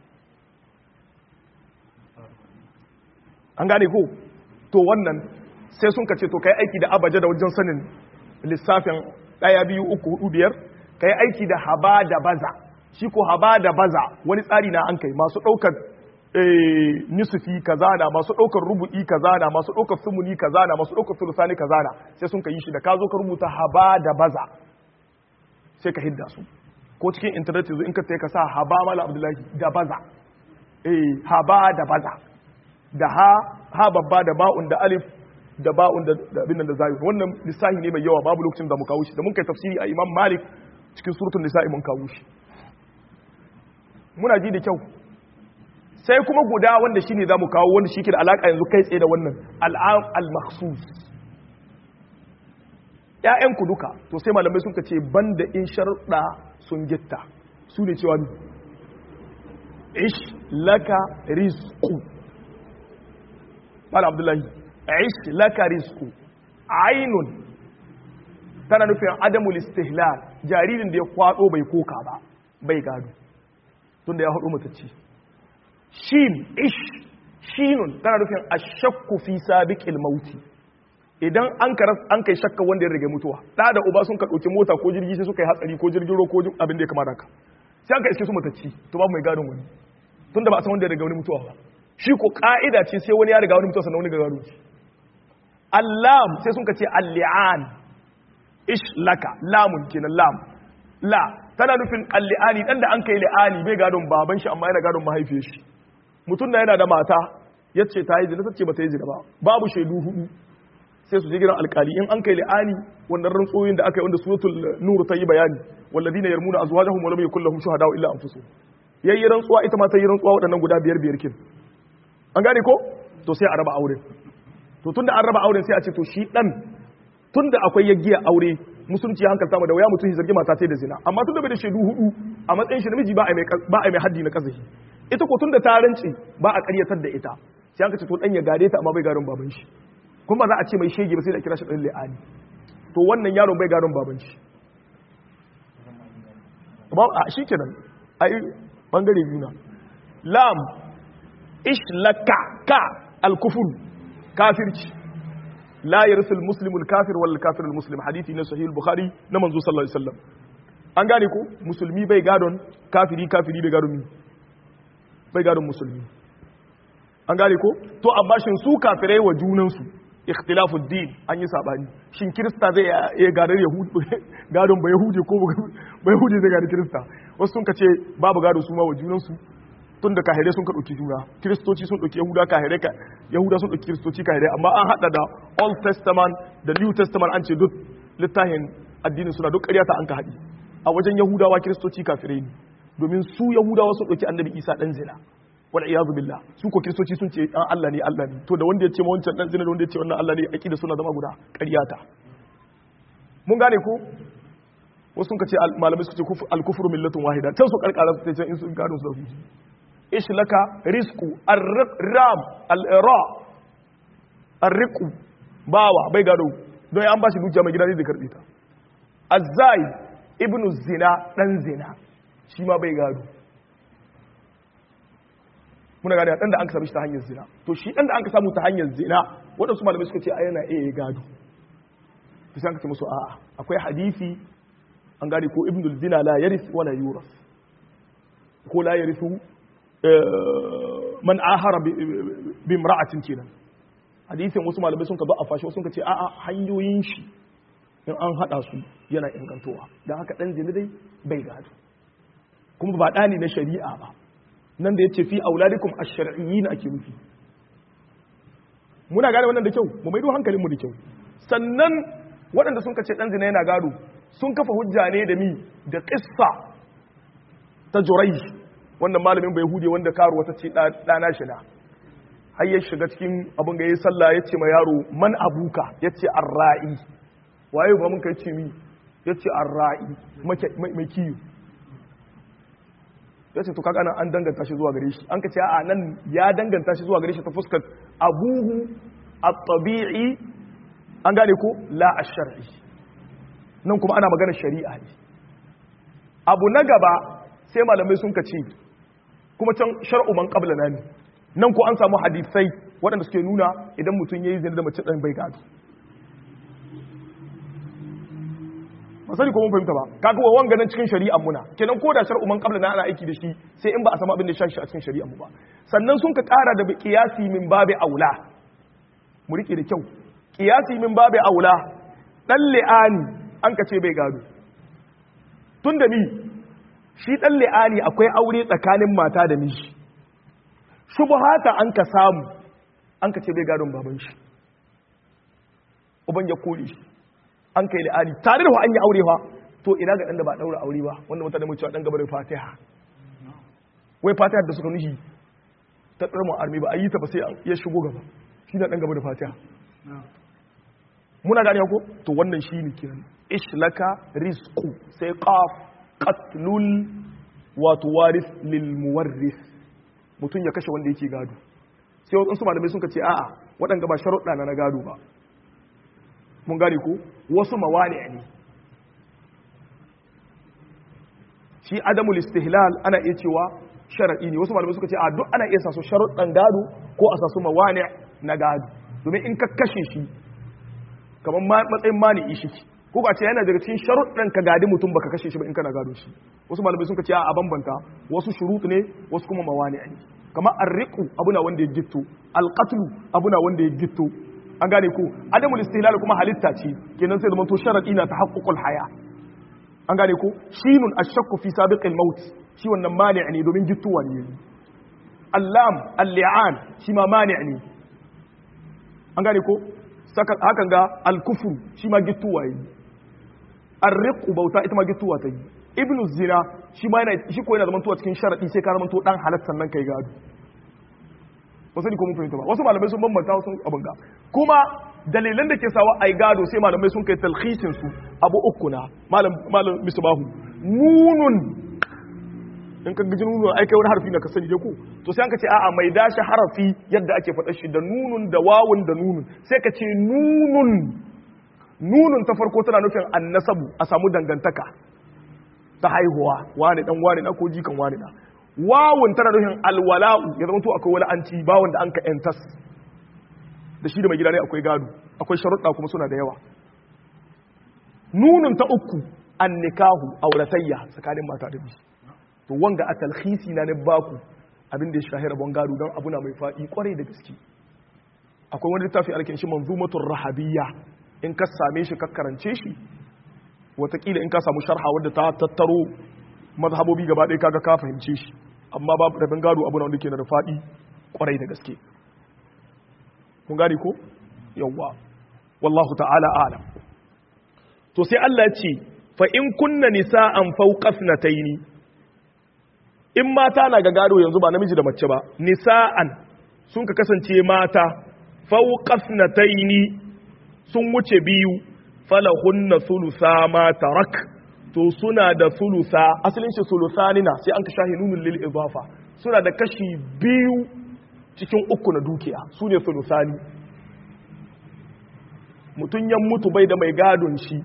an gane ko to wannan sai sun kace to kai aiki da abaja da wajen sanin lissafin ɗaya biyu uku hudu biyar kai aiki da haba da baza shi ko haba da baza wani tsari na an kai masu ɗaukar nisufi kaza na masu ɗaukar rubu'i kaza na masu ɗaukar sumuni kaza na masu ɗaukar sulusani kaza na sai sun ka yi shi da ka zo ka rubuta haba da baza sai ka hidda su ko cikin intanet yanzu in ka ka sa haba mala abdullahi da baza eh haba da baza da ha ha babba da ba'un da alif da ba'un da abin da zayu wannan lissahi ne mai yawa babu lokacin da mu kawo shi da mun kai tafsiri a imam malik cikin suratul nisa'i mun kawo shi muna ji da kyau sai kuma guda wanda shine zamu kawo wanda shi ke da alaka yanzu kai tsaye da wannan al'am al-makhsus ƴaƴan ku duka to sai malamai sun ce banda in sharuɗa sun gitta su ne cewa ish laka rizqu Malam Abdullahi ish laka rizqu ainun tana nufin adamul istihlal jaririn da ya kwado bai koka ba bai gado tunda ya haɗu matacci shin ish shinun tana nufin ashakku fi sabiqil mauti idan an karas an kai shakka wanda ya rage mutuwa da da uba sun ka dauki mota ko jirgi sai suka yi hatsari ko jirgin ruwa ko abin da ya kamata ka sai an ka iske su matacci to babu mai gadon wani tunda ba a san wanda ya rage wani mutuwa ba shi ko ka'ida ce sai wani ya riga wani mutuwa sannan wani ga gado allam sai sun ka ce al-li'an ish laka lamun kenan lam la tana nufin alli'ani dan da an kai li'ani bai gadon baban shi amma yana gadon mahaifiyar shi mutum da yana da mata yace ta yi zina tace ba ta yi zina ba babu shaidu hudu sai su je gidan alkali in an kai li'ani wannan rantsoyin da aka yi wanda suratul nur ta yi bayani walladina yarmuna azwajahum wa lam yakul lahum shuhada illa anfusuhum yayi rantsuwa ita ma ta yi rantsuwa waɗannan guda biyar biyar kin an gane ko to sai a raba auren to tunda an raba auren sai a ce to shi dan tunda akwai yaggiya aure musulunci ya hankalta mu da waya mutum zargi mata da zina amma tunda bai da shaidu hudu a matsayin shi namiji ba a mai ba a mai haddi na kazahi ita ko tunda ta rance ba a ƙaryatar da ita sai an ka ce to dan ya gare ta amma bai garin baban shi kuma za a ce mai shege ba sai da kira shi dan li'ani to wannan yaron bai garin baban shi ba a shikenan ai bangare biyu na lam ishlaka ka al-kufur kafirci la yarsu al-muslimu al-kafir wal kafir al-muslim hadisi na sahih al-bukhari na manzo sallallahu alaihi wasallam an gane ko musulmi bai gadon kafiri kafiri bai gadon bai gadon musulmi an gane ko to amma shin su kafirai wa junan su ikhtilafu din an yi sabani shin kirista zai iya gadar yahudi gadon ba yahudi ko ba yahudi zai gadar kirista wasu sun kace babu gado su ma wa junan su tun da kahirai sun ka ɗauki juna kiristoci sun ɗauki yahuda kahirai ka yahuda sun ɗauki kiristoci kahirai amma an haɗa da old testament da new testament an ce duk littafin addinin suna duk ƙaryata an ka haɗi a wajen yahudawa kiristoci kafirai ne domin su yahudawa sun ɗauki annabi isa ɗan zina wal iyadu billah su ko kiristoci sun ce ɗan Allah ne Allah ne to da wanda ya ce ma wancan ɗan zina da wanda ya ce wannan Allah ne aqida suna zama guda ƙaryata mun gane ko wasu sun ka ce malamai suka ce al-kufru millatun wahida can su karkara su ce in sun gano su da ish laka rizqu ar-ram al-ra ar-riqu bawa bai gado don an bashi dukiya mai gida ne da karbe ta azai ibnu zina dan zina shi ma bai gado muna gane dan da an samu shi ta hanyar zina to shi dan da an samu ta hanyar zina wadansu malamai suka ce a yana iya gado to sai an ce musu a'a akwai hadisi an gane ko ibnu zina la yaris wala yuras ko la yarithu man ahara bi imra'atin kenan hadisin wasu malamai sun ka ba a fashi sun ka ce a'a hanyoyin shi in an hada su yana ingantowa don haka dan zina dai bai gado kuma ba ɗani na shari'a ba nan da ya ce fi auladikum ash-shar'iyyin ake nufi muna gane wannan da kyau mu maido hankalin mu da kyau sannan waɗanda sun kace dan zina yana gado sun kafa hujja ne da mi da qissa ta Jurayj wannan malamin bai hude wanda karuwa ta ce ɗana shi na har ya shiga cikin abin ga yayi sallah ya ce ma yaro man abuka ya ce arra'i waye ba mun kai ce mi ya ce arra'i mai kiyo ya ce to kaga nan an danganta shi zuwa gare shi an ka ce a nan ya danganta shi zuwa gare shi ta fuskar abuhu at-tabi'i an gane ko la ash-shar'i nan kuma ana magana shari'a ne abu na gaba sai malamai sun ka ce kuma can shar'u man qabla na ne nan ko an samu hadisai waɗanda suke nuna idan mutum yayi zina da mace dan bai gado ba sani ko mun fahimta ba kaga wa wanga nan cikin shari'ar muna kenan ko da shar'u man qabla na ana aiki da shi sai in ba a samu abin da ya shi a cikin shari'ar mu ba sannan sun ka ƙara da qiyasi min babi aula mu rike da kyau qiyasi min babi aula dan li'ani an ka ce bai gado tunda mi shi dan li'ani akwai aure tsakanin mata da miji shubhata an ka samu an ka ce bai gadon baban shi uban ya kore shi an kai li'ani tare da an yi aure fa to ina ga dan da ba daura aure ba wanda mutane mu cewa dan gaba da fatiha wai fatiha da suka nushi ta tsarmu armi ba a yi ta ba sai ya shigo gaba shi na dan gaba da fatiha muna gane ko to wannan shi ne kiran ishlaka rizqu sai qaf qatlul wato waris lil muwarris mutum ya kashe wanda yake gado sai wasu malamai sun ce a'a waɗanda ba sharuɗa na gado ba mun gane ko wasu mawani ne shi adamul istihlal ana iya cewa sharadi ne wasu malamai suka ce a duk ana iya sasu sharuɗan gado ko a sasu mawani na gado domin in ka kashe shi kamar matsayin mani shi ko ba ce yana daga cikin sharuɗan ka gadi mutum baka kashe shi ba in kana gado shi wasu malamai suka ce a bambanta wasu shurut ne wasu kuma mawani ne kamar arriqu abuna wanda ya gitto alqatlu abuna wanda ya gitto an gane ko adamul istihlal kuma halitta ce kenan sai da manto sharadi na tahaqququl haya an gane ko shinun ashakku fi sabiqil maut shi wannan mani' ne domin gittuwa ne allam al-li'an shi ma mani' ne an gane ko saka hakan ga al-kufru shi ma gittuwa ne arriqu bauta ita ma gittuwa ta yi ibnu zina shi ma yana shi ko yana zaman tuwa cikin sharadi sai ka zaman to dan halattan nan kai gado wasu ne ko mun fahimta ba wasu malamai sun bambanta wasu abin ga kuma dalilan da ke sawa ai gado sai malamai sun kai talhisin su abu uku na malam malam misbahu nunun in ka gaji nunun ai kai wani harfi na ka sani dai ko to sai an ka ce a'a mai dashi harafi yadda ake faɗa shi da nunun da wawun da nunun sai ka ce nunun nunun ta farko tana nufin annasabu a samu dangantaka ta haihuwa wani dan wani na ko jikan wani na wawun tana nufin alwala'u ya zama to akwai wani anci ba wanda an ka entas da shi da mai gida ne akwai gado akwai sharuɗa kuma suna da yawa nunun ta uku an nikahu auratayya tsakanin mata da miji to wanga a talhisi na ne baku abin da ya shahara bon gado don abu na mai faɗi kwarai da gaske akwai wani littafi alkin shi manzumatul rahabiyya in ka same shi ka karance shi watakila in ka samu sharha wadda ta tattaro mazhabobi gaba ɗaya kaga ka fahimce shi amma babu rabin gado abu na wanda ke da faɗi kwarai da gaske kun gane ko yawwa wallahu ta'ala alam to sai Allah ya ce fa in kunna nisa'an fawqa thnatayn in mata na ga gado yanzu ba namiji da mace ba nisa'an sun ka kasance mata fawqa thnatayn sun wuce biyu falahunna thulutha ma tarak to suna da thulutha asalin shi thuluthani na sai an ka shahi nunul lil idafa suna da kashi biyu cikin uku na dukiya su ne thuluthani mutum ya mutu bai da mai gadon shi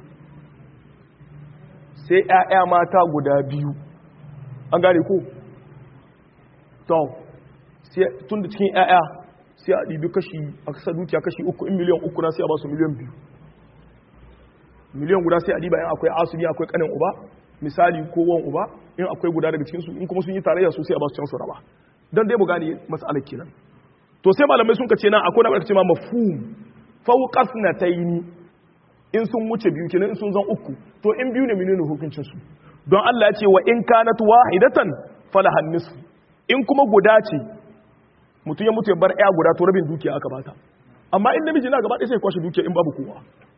sai ‘ya'ya mata guda biyu an gane ko? to tun da cikin ‘ya'ya sai a ɗibi kashi a kasa dukiya kashi uku in miliyan uku na sai a ba su miliyan biyu miliyan guda sai a ɗiba yan akwai asuli akwai ƙanin uba misali ko wan uba in akwai guda daga cikin su in kuma sun yi tarayya su sai a ba su can su raba dan dai mu gane mas'alar kenan to sai malamai sun kace nan akwai na ce ma mafhum fawqasnataini in sun wuce biyu kenan in sun zan uku to in biyu ne menene hukuncin su don Allah ya ce wa in kanat wahidatan falahan nisfu in kuma guda ce mutum ya mutu ya bar ya guda to rabin dukiya aka bata amma in namiji na gaba ɗaya sai kwashe dukiya in babu kowa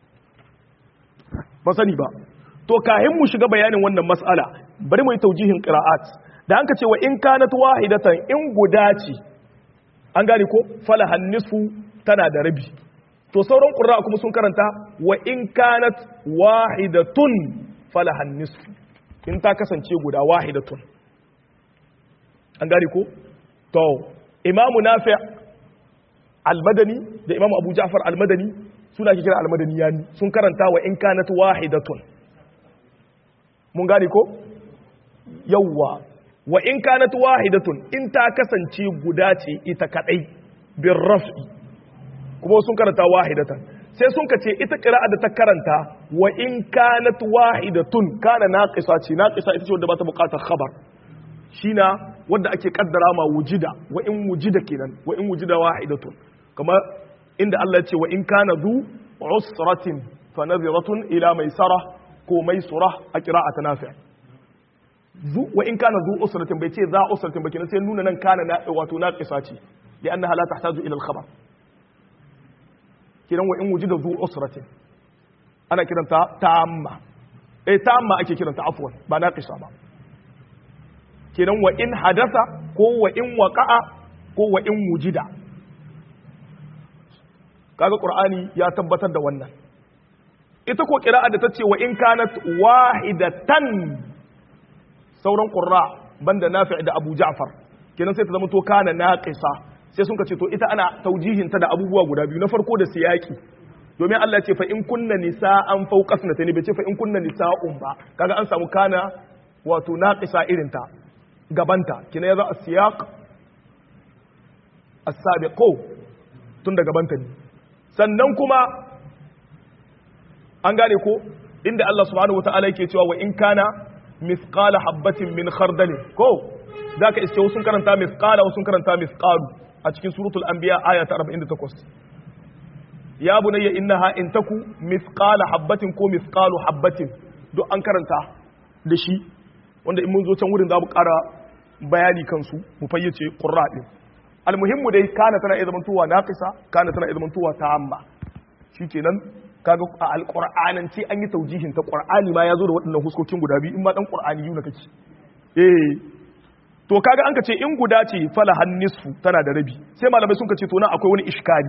ba sani ba to kahin mu shiga bayanin wannan mas'ala bari mu yi taujihin qira'at da an ka ce wa in kanat wahidatan in guda ce an gane ko falahan nisfu tana da rabi to sauran qurra kuma sun karanta wa in kanat wahidatun falahan nisfu in ta kasance guda wahidatun an gane ko to imamu nafi' al-madani da imamu abu ja'far al-madani suna ke kira al-madani yani sun karanta wa in kanat wahidatun mun gane ko yawwa wa in kanat wahidatun in ta kasance guda ce ita kadai bin raf'i kuma sun karanta wahidatan sai sun ka ce ita qira'a da ta karanta wa in kanat wahidatun kana naqisa ce naqisa ita ce wanda ba ta bukatar khabar shina wanda ake kaddara ma wujida wa in wujida kenan wa in wujida wahidatun kamar inda Allah ya ce wa in kana zu usratin fa nadhiratun ila maisara ko maisura a qira'at nafi' zu wa in kana zu usratin bai ce za usratin ba kenan sai nuna nan kana na wato naqisa ce li annaha la tahtaju ila al-khabar kiran wa in wujida zu usratin ana kiranta tamma eh tamma ake kiranta afwan ba naqisa ba kenan wa in hadasa ko wa in waqa'a ko wa in wujida kaga qur'ani ya tabbatar da wannan ita ko qira'a da tace wa in kanat wahidatan sauran qurra banda nafi' da abu ja'far kenan sai ta zama to kana naqisa sai sun ce to ita ana taujihin ta da abubuwa guda biyu na farko da siyaki domin Allah ya ce fa in kunna nisa'an fawqa sanatani bai ce fa in kunna nisa'un ba kaga an samu kana wato naqisa irin ta gabanta kina yaza as-siyaq as-sabiqu tun da gabanta ne sannan kuma an gane ko inda Allah subhanahu wataala yake cewa wa in kana mithqala habatin min khardal ko zaka iske wasu karanta mithqala wasu karanta mithqalu a cikin suratul anbiya aya ta 48 ya bunayya innaha in taku mithqala habatin ko mithqalu habatin duk an karanta da shi wanda in mun zo can wurin za mu ƙara bayani kansu mu fayyace qurra din almuhimmu dai kana tana iya zamantowa naqisa kana tana iya zamantowa ta'amma shikenan kaga a alqur'anan ce an yi taujihin ta qur'ani ma yazo da waɗannan huskokin guda biyu in ma dan qur'ani yuna kake eh to kaga an kace in guda ce fala hannisfu tana da rabi sai malamai sun kace to nan akwai wani iskali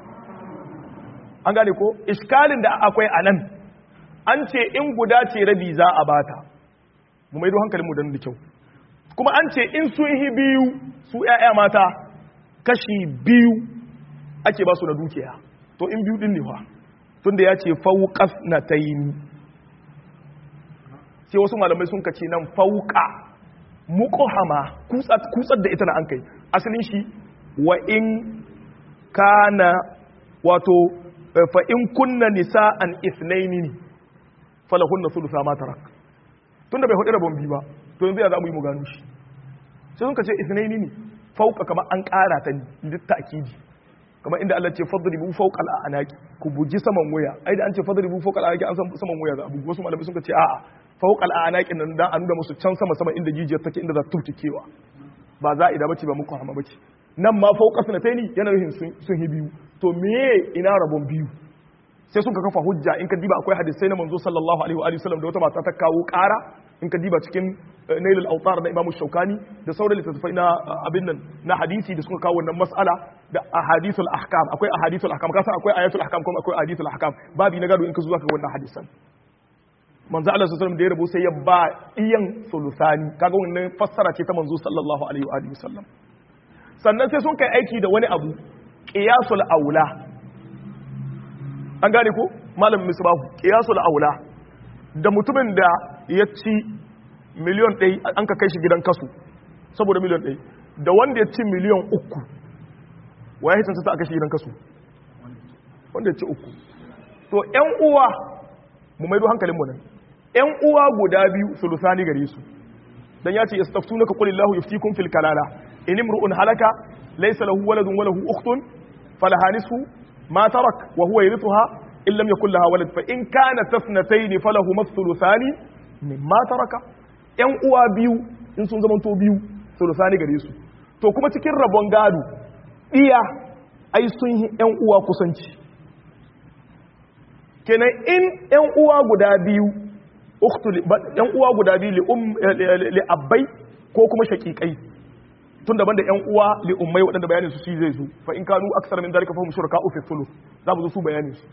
an gane ko iskalin da akwai anan an ce in guda ce rabi za a bata mu maido hankalin mu dan da kyau kuma an ce in sun yi biyu su ƴaƴa mata kashi biyu ake ba su na dukiya to in biyu din ne fa tunda ya ce fauqas na tayini sai wasu malamai sun kace nan fauqa muqhama kutsat kutsar da ita na an kai asalin shi wa in kana wato fa in kunna nisa'an ithnaini falahunna thulutha ma tarak tunda bai hudu rabon bi ba to yanzu ya za mu yi mu gano shi sai sun kace ithnaini ne fauka kamar an ƙara ta ne duk ta'kidi kamar inda Allah ce fadribu fawqa al-anaqi ku buji saman waya ai da an ce fadribu fawqa al-anaqi an san saman waya za a bugu wasu malamai sun ce a'a fawqa al-anaqi nan dan an nuna musu can sama sama inda jijiyar take inda za ta tubtikewa ba za a ida bace ba muku hama bace nan ma fawqa sanataini yana nufin sun hi biyu to meye ina rabon biyu sai sun ka kafa hujja in ka diba akwai hadisai na manzo sallallahu alaihi wa alihi wasallam da wata mata ta kawo ƙara in ka diba cikin nailul autar na imamu shaukani da sauran littattafai na abin nan na hadisi da suka kawo wannan mas'ala da ahadithul ahkam akwai ahadithul ahkam kasan akwai ayatul ahkam kuma akwai ahadithul ahkam babi na gado in ka zuwa ka wannan hadisan manzo Allah sallallahu alaihi da ya rabu sai ya ba iyan sulusani kaga wannan fassara ce ta manzo sallallahu alaihi wa alihi wasallam sannan sai sun kai aiki da wani abu qiyasul aula an gane ko malam misbahu qiyasul aula da mutumin da ya ci miliyon ɗai an ka kai shi gidan kasu saboda miliyon ɗai da wanda ya ci miliyon uku wa ya hitansa ta aka shi gidan kasu wanda ya ci uku to ‘yan uwa mu maido hankalin mu nan ‘yan uwa guda biyu sulusani gare su dan ya ce yastaftunaka qul illahu yuftikum fil kalala in imru'un halaka laysa lahu waladun wa lahu ukhtun falaha nisfu ma tarak wa huwa yarithuha in lam yakul laha walad fa in kana tafnatayn falahu mathluthani mimma taraka yan uwa biyu in sun zama to biyu thuluthani gare su to kuma cikin rabon gado iya ai sun yi yan uwa kusanci kenan in yan uwa guda biyu yan uwa guda biyu li abbai ko kuma shakikai tun daban da yan uwa li ummai waɗanda bayanin su shi zai su fa in kanu aksar min dalika fa hum shuraka fi thuluth za mu zo su bayanin su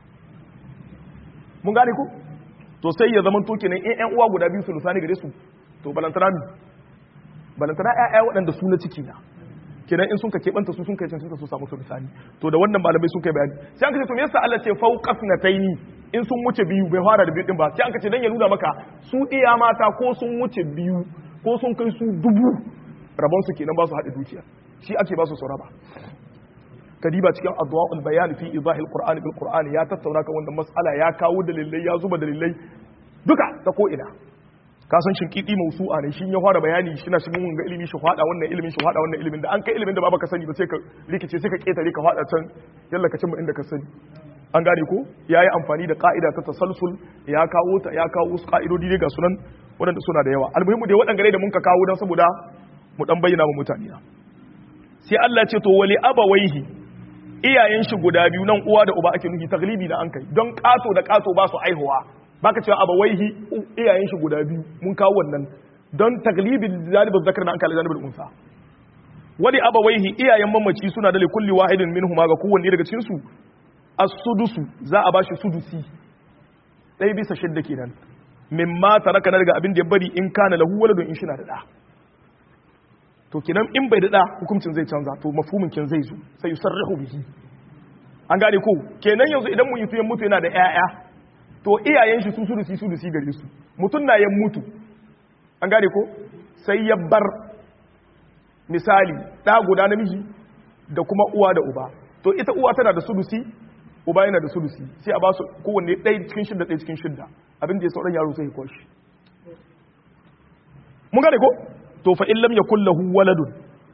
mun gane ku to sai ya zama to kenan in yan uwa guda biyu su lusani gare su to balantana mi balantana ƴaƴa waɗanda su na ciki na kenan in sun ka keɓanta su sun kai can su samu su lusani to da wannan malamai sun kai bayani sai an ka ce to me yasa Allah ce fauqas nataini in sun wuce biyu bai fara da biyu din ba sai an ka ce dan ya nuna maka su iya mata ko sun wuce biyu ko sun kai su dubu rabon su kenan ba su haɗe dukiya shi ake ba su su raba kadiba cikin adwa'ul bayan fi idahil qur'ani bil qur'ani ya tattauna kan wannan mas'ala ya kawo dalilai ya zuba dalilai duka ta ko ina ka san shinkidi mausu'a ne shin ya fara bayani shi na shirin wanga ilimi shi fada wannan ilimin shi fada wannan ilimin da an kai ilimin da ba baka sani ba sai ka rikice sai ka ketare ka fada can yalla ka cimma inda ka sani an gane ko yayi amfani da ka'ida ta tasalsul ya kawo ta ya kawo wasu ka'idodi ne ga sunan waɗanda suna da yawa almuhimu dai waɗanda da mun ka kawo dan saboda mu dan bayyana mu mutane na sai Allah ya ce to wali abawaihi iyayen shi guda biyu nan uwa da uba ake nufi taglibi da an kai don kato da kato ba su aihuwa baka cewa abawaihi iyayen shi guda biyu mun kawo wannan don taglibin zalibin zakar na an kalli zalibin unsa wali abawaihi iyayen mamaci suna da likulli wahidin minhuma ga kowanne daga cikin su as-sudusu za a bashi sudusi ɗaya bisa shidda kenan mimma taraka na daga abin da ya bari in kana lahu waladun in shi na da da to kenan in bai da hukuncin zai canza to mafhumin kin zai zo sai yusarrihu bihi an gane ko kenan yanzu idan mun yi mutu yana da ƴaƴa to iyayen shi su sudusi sudusi gare su mutun na yan mutu an gane ko sai ya bar misali da guda namiji da kuma uwa da uba to ita uwa tana da sudusi uba yana da sudusi sai a ba su kowanne ɗaya cikin shidda ɗaya cikin shidda abin da ya sauran yaro sai ya kwashi mun gane ko to fa in lam yakul lahu waladun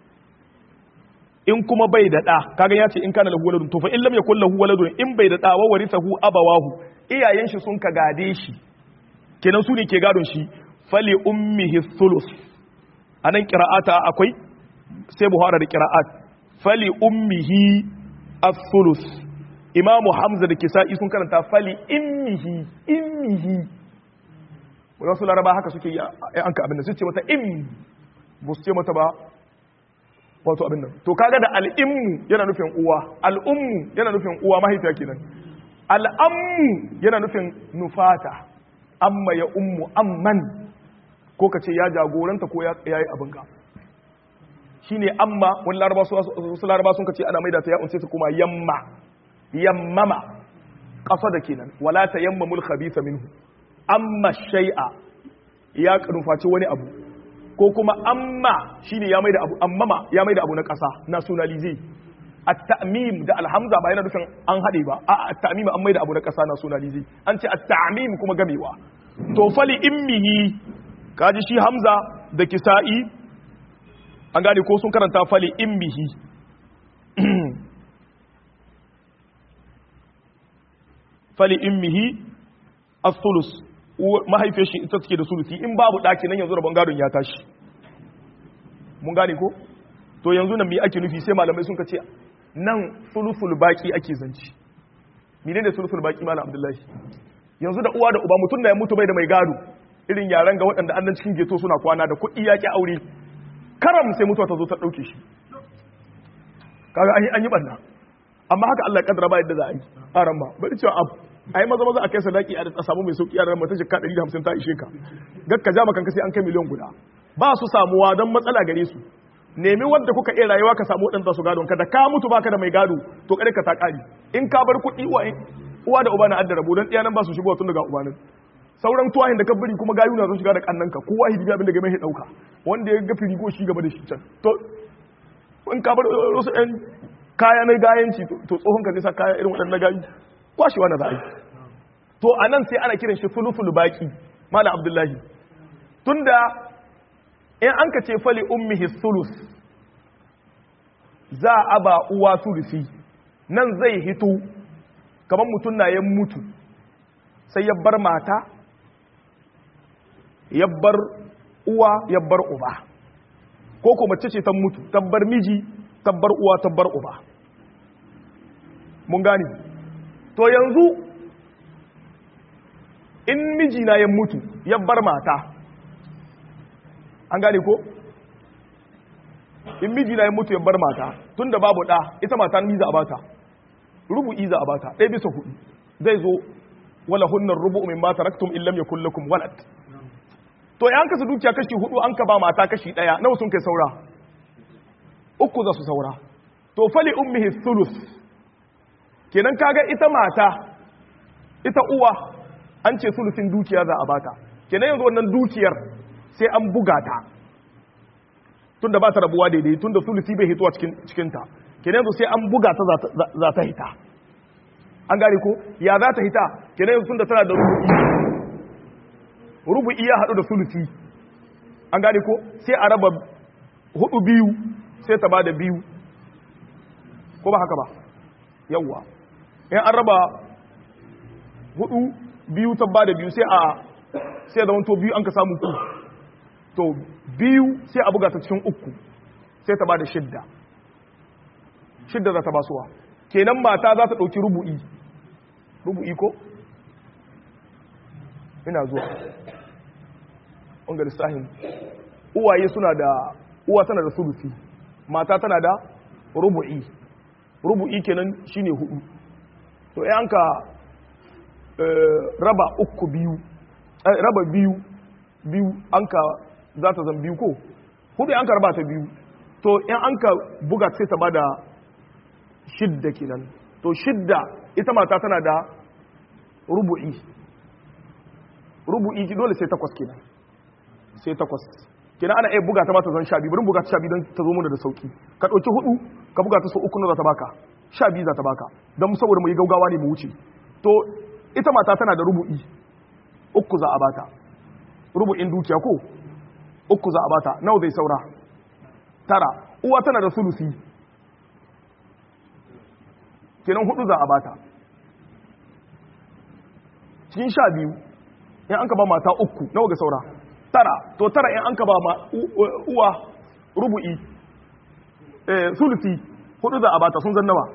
in kuma bai da da kaga ya ce in kana lahu waladun to fa in lam yakul lahu waladun in bai da da wa warithahu abawahu iyayen shi sun ka gade shi kenan su ne ke gadon shi fali ummihi thuluth anan qira'ata akwai sai buhara da qira'at fali ummihi ath-thuluth imamu hamza da kisa'i sun karanta fali immihi immihi wasu laraba haka suke yi an ka abin da su ce mata im ba su ce mata ba wato abin nan to kaga da al'immu yana nufin uwa al'ummu yana nufin uwa mahaifiya kenan al'ammu yana nufin nufata amma ya ummu amman ko ka ce ya jagoranta ko ya yi abin ka shine amma wani laraba su laraba sun ka ce ana maida ta ya unce ta kuma yamma yammama ƙasa da kenan wala ta yamma mul khabitha minhu amma shay'a ya nufaci wani abu ko kuma amma shine ya maida abu ammama ya maida abu na ƙasa nationalize at-ta'mim da alhamza ba yana nufin an hade ba a at-ta'mim an maida abu na ƙasa nationalize an ce at-ta'mim kuma gamewa to fali immihi kaji shi hamza da kisa'i an gane ko sun karanta fali immihi fali immihi as-sulus mahaifiyar shi ita take da sulusi in babu daki nan yanzu rabon gadon ya tashi mun gane ko to yanzu nan me ake nufi sai malamai sun ce nan sulusul baki ake zanci menene sulusul baki malam abdullahi yanzu da uwa da uba mutum da ya mutu bai da mai gado irin yaran ga waɗanda annan cikin geto suna kwana da kuɗi yaƙi aure karam sai mutuwa ta zo ta ɗauke shi kaga an yi ɓanna amma haka Allah ya kaddara ba yadda za a yi aran ba bari cewa abu ai maza maza a kai sadaki a samu mai sauki yaran mata jikka 150 ta ishe ka gakka ja makanka sai an kai miliyan guda ba su samuwa don matsala gare su nemi wanda kuka iya rayuwa ka samu wadanda su gadon ka da ka mutu baka da mai gado to kare ka ta kari in ka bar kuɗi uwa da uba na adda rabo don ɗaya nan ba su shigo tun daga uba nan sauran tuwahin da ka bari kuma gayu na sun shiga da kannanka kowa hidibi abin da game ya dauka wanda ya ga firigo shi gaba da shi can to in ka bar wasu ɗan kaya na gayanci to tsohon ka nisa kaya irin waɗannan gayu kwashewa na za a yi to a nan sai ana kiran shi fulufulu baki malam abdullahi tunda in an ka ce fali ummihi sulus za a ba uwa sulusi nan zai hito kamar mutum na ya mutu sai ya bar mata ya bar uwa ya bar uba ko ko mace ce ta mutu tabbar miji tabbar uwa tabbar uba mun gani to yanzu in miji na ya mutu ya bar mata an gane ko in miji na ya mutu ya bar mata tunda babu da ita mata ni za a bata rubu'i za a bata ɗaya bisa hudu zai zo wala hunnar rubu'u min mata raktum in lam yakul lakum walad to yan kasa dukiya kashi hudu an ka ba mata kashi ɗaya nawa sun kai saura uku za su saura to fali ummihi thuluth kenan kaga ita mata ita uwa an ce sulusin dukiya za a bata kenan yanzu wannan dukiyar sai an buga ta tunda ba ta rabuwa daidai tunda sulusi bai hituwa cikin cikinta kenan yanzu sai an buga ta za ta hita an gane ko ya za ta hita kenan yanzu tunda tana da rubu'i rubu'i ya haɗu da sulusi an gane ko sai a raba hudu biyu sai ta ba da biyu ko ba haka ba yawwa in an raba hudu biyu ta ba da biyu sai a sai da wanto biyu an ka samu ku to biyu sai a buga ta cikin uku sai ta ba da shidda shidda za ta basuwa kenan mata za ta ɗauki rubu'i rubu'i ko ina zuwa ɓangar sahin uwaye suna da uwa tana da sulusi mata tana da rubu'i rubu'i kenan shine hudu to yan ka raba uku biyu raba biyu biyu an ka za ta zan biyu ko hudu an ka raba ta biyu to yan an ka buga sai ta bada shidda kenan to shidda ita mata tana da rubu'i rubu'i dole sai takwas kenan sai takwas kenan ana iya buga ta mata zan sha biyu bari buga ta sha biyu don ta zo mana da sauki ka ɗauki hudu ka buga ta so uku na za ta baka sha biyu za ta baka don saboda mu yi gaugawa ne mu wuce to ita mata tana da rubu'i uku za a bata rubu'in dukiya ko uku za a bata nawa zai saura tara uwa tana da sulusi kenan hudu za a bata cikin sha biyu in an ka ba mata uku nawa ga saura tara to tara in an ka ba ma uwa rubu'i eh sulusi hudu za a bata sun zan nawa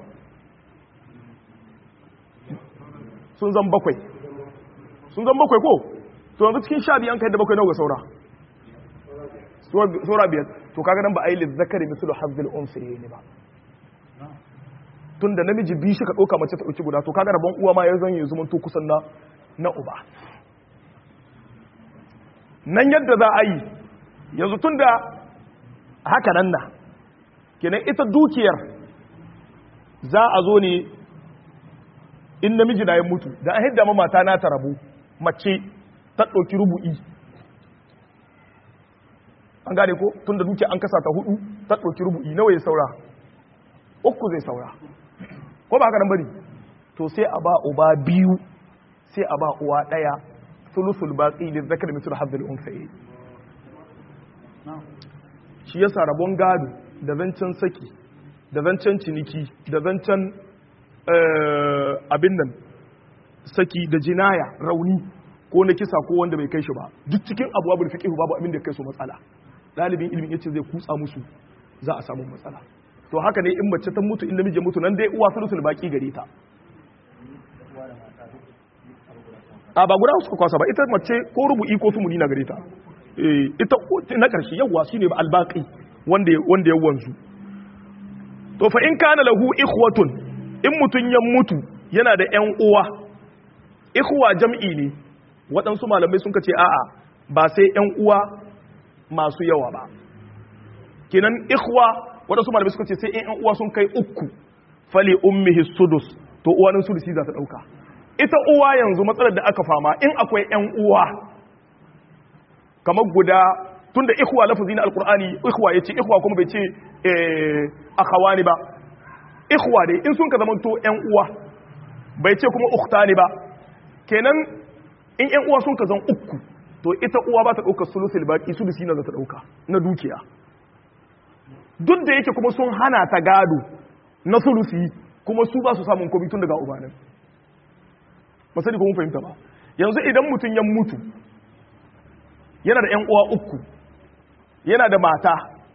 sun zan bakwai sun zan bakwai ko to yanzu cikin sha biyu an kai da bakwai nawa ga saura saura biyar to kaga nan ba a yi lizzakari misulu hazzil unsiye ne ba tun da namiji biyu shi ka ɗauka mace ta ɗauki guda to kaga rabon uwa ma ya zan yi zumun to kusan na na uba nan yadda za a yi yanzu tun da haka nan na kenan ita dukiyar za a zo ne in namiji na ya mutu da an hidda mata na ta rabu mace ta ɗauki rubu'i an gane ko tun da dukiya an kasa ta hudu ta ɗauki rubu'i nawa ya saura uku zai saura ko ba haka nan bane to sai a ba uba biyu sai a ba uwa ɗaya sulusul baqi lil zakari mithlu hadhil unsayi shi yasa rabon gado da zancen saki da zancen ciniki da zancen abin nan saki da jinaya rauni ko na kisa ko wanda bai kai shi ba duk cikin abu abu da fiqh babu abin da kai su matsala dalibin ilimin yace zai kutsa musu za a samu matsala to haka ne in mace ta mutu in namiji mutu nan dai uwa sulusul baki gare ta a ba guda suka kwasa ba ita mace ko rubu'i ko sumuni na gare ta ita na karshe yawa shine albaqi wanda wanda ya wanzu to fa in kana lahu ikhwatun in mutun ya mutu yana da ƴan uwa ikhwa jam'i ne waɗansu malamai sun ce a'a ba sai ƴan uwa masu yawa ba kenan ikhwa waɗansu malamai suka ce sai ƴan uwa sun kai uku fali ummihi sudus to uwanin sudusi za ta ɗauka ita uwa yanzu matsalar da aka fama in akwai ƴan uwa kamar guda tunda ikhwa lafazi na alqur'ani ikhwa yace ikhwa kuma bai ce eh akhawani ba ikhwa dai in sun ka zama to ƴan uwa bai ce kuma ukhtani ba kenan in ƴan uwa sun ka zan uku to ita uwa ba ta ɗaukar sulusul baki sulusi na za ta ɗauka na dukiya duk da yake kuma sun hana ta gado na sulusi kuma su ba su samun komi tun daga ubanin ba sani kuma fahimta ba yanzu idan mutum ya mutu yana da 'yan uwa uku yana da mata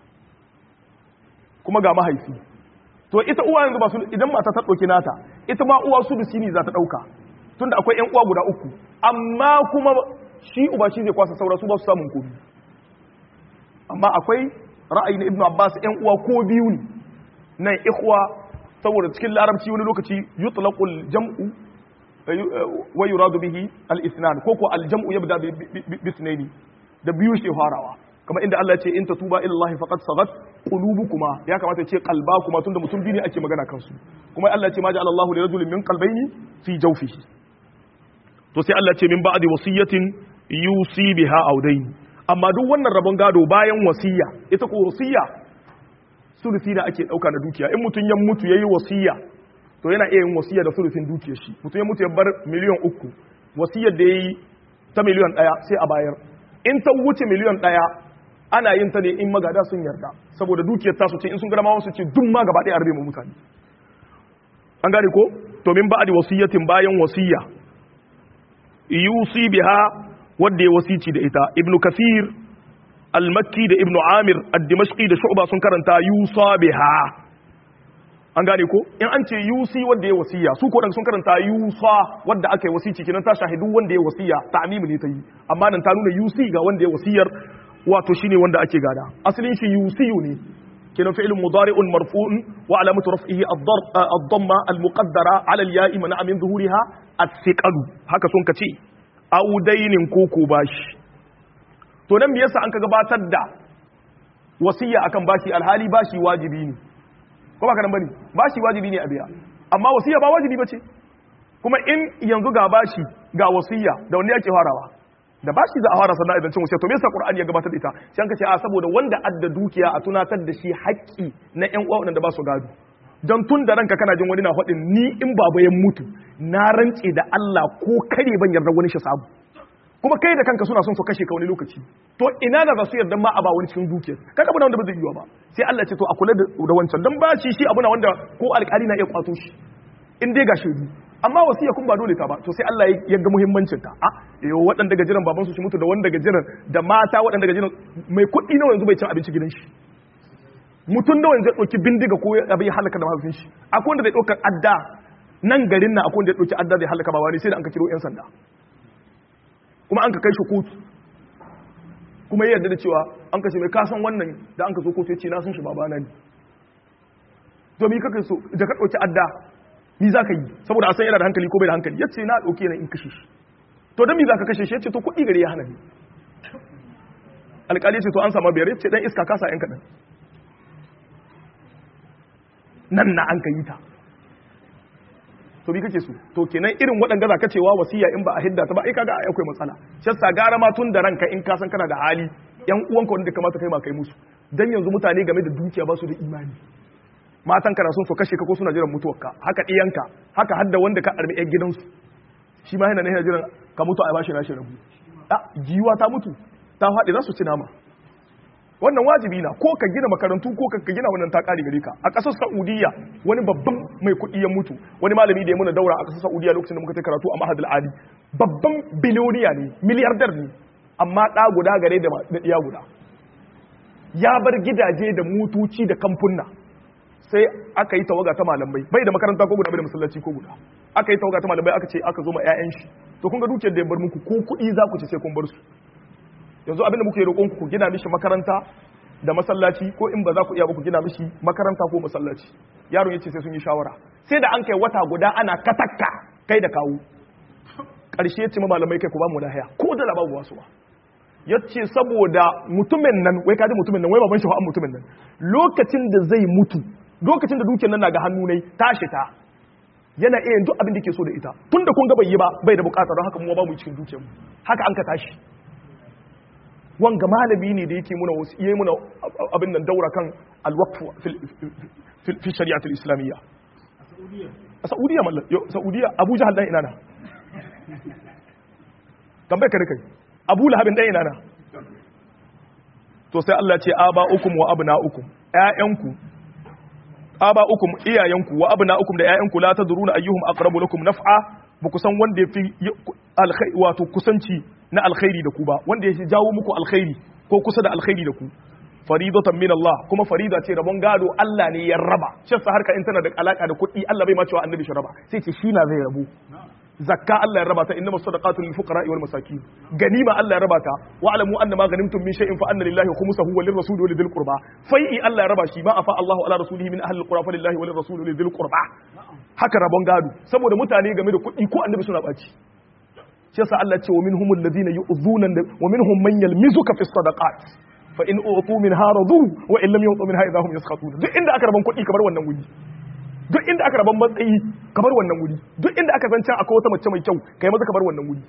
kuma ga mahaifi to ita uwa yanzu ba su idan mata ta ɗauki nata ita ma uwa sulusi ne za ta ɗauka tun da akwai 'yan uwa guda uku amma kuma shi uba shi zai kwasa saura su ba su samun komi amma akwai ra'ayi na ibnu abbas 'yan uwa ko biyu ne nan ikhwa saboda cikin larabci wani lokaci yutlaqul jam'u wa yuradu bihi al-ithnan ko ko al-jam'u yabda bi ithnaini da biyu shi farawa kama inda Allah ya ce in tatuba ila Allah faqad sagat qulubukuma ya kamata ya ce qalbakuma tunda mutum biyu ne ake magana kansu kuma Allah ya ce ma ja'ala Allahu li rajulin min qalbayni fi jawfihi to sai Allah ya ce min ba'di wasiyatin yusi biha audaini amma duk wannan rabon gado bayan wasiya ita ko wasiya sulusi da ake dauka na dukiya in mutum ya mutu yayi wasiya to yana iya yin wasiya da sulusin dukiyar shi mutum ya mutu ya bar miliyan uku wasiyar da yayi ta miliyan daya sai a bayar in ta wuce miliyan daya ana yin ta ne in magada sun yarda saboda dukiyar tasu ce in sun gama wasu ce duk ma gaba ɗaya arbe mu mutane an gane ko to min ba'di wasiyatin bayan wasiya yusi biha wanda ya wasici da ita ibnu kathir al-makki da ibnu amir ad-dimashqi da shu'ba sun karanta yusa biha an gane ko in an ce yusi wanda ya wasiya su ko daga sun karanta yusa wanda aka yi wasici kenan ta shahidu wanda ya wasiya ta'mimi ne ta yi amma nan ta nuna yusi ga wanda ya wasiyar wato shine wanda ake gada asalin shi yusiyu ne kenan fi'lun mudari'un marfu'un wa alamatu raf'ihi ad-damma al-muqaddara 'ala al-ya'i mana min zuhuriha as-siqalu haka sun kace audainin koko bashi to nan me yasa an ka gabatar da wasiya akan bashi alhali bashi wajibi ne ko ba ka nan bane bashi wajibi ne a biya amma wasiya ba wajibi bace kuma in yanzu ga bashi ga wasiya da wanda yake farawa da bashi za a fara sannan idan cin wasiya to me yasa qur'ani ya gabatar da ita sai an ka ce a saboda wanda adda dukiya a tunatar da shi haƙƙi na ƴan uwa wanda ba su gado don tun da ranka kana jin wani na faɗin ni in baba ya mutu na rance da Allah ko kare ban yarda wani shi samu kuma kai da kanka suna son su kashe ka wani lokaci to ina da za su yarda ma a ba wani cikin dukiyar kaga abuna wanda ba zai yiwa ba sai Allah ce to a kula da wancan don ba shi shi abuna wanda ko alƙali na iya kwato shi in dai ga shaidu amma wasiya kun ba dole ta ba to sai Allah ya ga muhimmancin ta a yo waɗanda gajiran baban su shi mutu da wanda gajiran da mata waɗanda gajiran mai kuɗi nawa yanzu bai cin abinci gidan shi mutum nawa yanzu ya ɗauki bindiga ko abin ya halaka da mahaifin shi akwai wanda zai ɗaukar adda nan garin na akwai wanda ya ɗauki adda zai halaka ba wani sai da an ka kiro 'yan sanda kuma an ka kai shi kotu kuma ya yarda da cewa an kashe mai kasan wannan da an ka zo kotu ya ce na sun shi babana ne domin kaka so da ka ɗauki adda ni za ka yi saboda a san yana da hankali ko bai da hankali ya ce na ɗauke na in kashe shi to don mi za ka kashe shi ya ce to kuɗi gari ya hana ni alƙali ya ce to an sama biyar ya ce ɗan iska kasa ‘yan kaɗan nan na an ka yi ta to bi kake so to kenan irin waɗanda za ka cewa wasiya in ba a hidda ta ba ai kaga akwai matsala shasta gara ma tun da ranka in ka san kana da hali yan uwanka wanda kamata kai ma kai musu dan yanzu mutane game da dukiya ba su da imani matan kana son su kashe ka ko suna jiran mutuwarka haka ɗiyanka haka hadda wanda ka arbi yan gidansu shi ma yana yana jiran ka mutu a bashi nashi rabu a giwa ta mutu ta faɗi za su ci nama wannan wajibi na ko ka gina makarantu ko ka gina wannan ta kare gare ka a ƙasar Saudiya wani babban mai kuɗi ya mutu wani malami da ya muna daura a ƙasar Saudiya lokacin da muka ta karatu a Mahadul Ali babban biliyoniya ne miliyardar ne amma ɗa guda gare da ɗiya guda ya bar gidaje da motoci da kamfunna sai aka yi tawaga ta malamai bai da makaranta ko guda bai da masallaci ko guda aka yi tawaga ta malamai aka ce aka zo ma 'ya'yan shi to kun ga dukiyar da ya bar muku ko kuɗi za ku ce sai kun bar su yanzu abinda muke roƙon ku gina mishi makaranta da masallaci ko in ba za ku iya ba ku gina mishi makaranta ko masallaci yaron yace sai sun yi shawara sai da an kai wata guda ana katakka kai da kawo ƙarshe ce malamai kai ku ba mu lahiya ko da labaru wasu ba yace saboda mutumin nan wai kaji mutumin nan wai baban shi fa mutumin nan lokacin da zai mutu lokacin da dukiyar nan na ga hannu ne tashi ta yana iya duk abin da ke so da ita tunda kun ga bai yi ba bai da bukata don haka mu ba mu cikin dukiyar mu haka an ka tashi wanga malami ne da yake muna wasu iya muna abin nan daura kan alwaqfu fi shari'atul islamiyya a saudiya mallan saudiya abu jahal dan ina na tambaye ka kai abu lahabin ɗaya na to sai Allah ce aba ukum wa abna ukum ƴaƴanku aba ukum iyayenku wa abna ukum da ƴaƴanku la tadruna ayyuhum aqrabu lakum naf'a ba ku san wanda yafi alkhairi wato kusanci na alkhairi da ku ba wanda ya jawo muku alkhairi ko kusa da alkhairi da ku faridatan min Allah kuma farida ce rabon gado Allah ne ya raba shi sa harka in tana da alaka da kuɗi Allah bai ma cewa annabi shi raba sai ce shi na zai rabu zakka Allah ya raba ta innamas sadaqatu lil fuqara wal masakin ganima Allah ya raba ta wa alamu anna ma ghanimtum min shay'in fa anna lillahi khumsahu wa lirrasuli wa lidhil qurba fai'i Allah ya raba shi ma afa Allahu ala rasulihi min ahli alqura fa lillahi wa lirrasuli wa lidhil qurba haka rabon gado saboda mutane game da kuɗi ko annabi suna baci shi yasa Allah ce wa minhumul ladina yu'dhuna wa minhum man yalmizuka fi sadaqat fa in utu minha radu wa in lam yutu minha idahum yaskhatun duk inda aka raban kuɗi kamar wannan wuri duk inda aka raban matsayi kamar wannan wuri duk inda aka san can akwai wata mace mai kyau kai maza kamar wannan wuri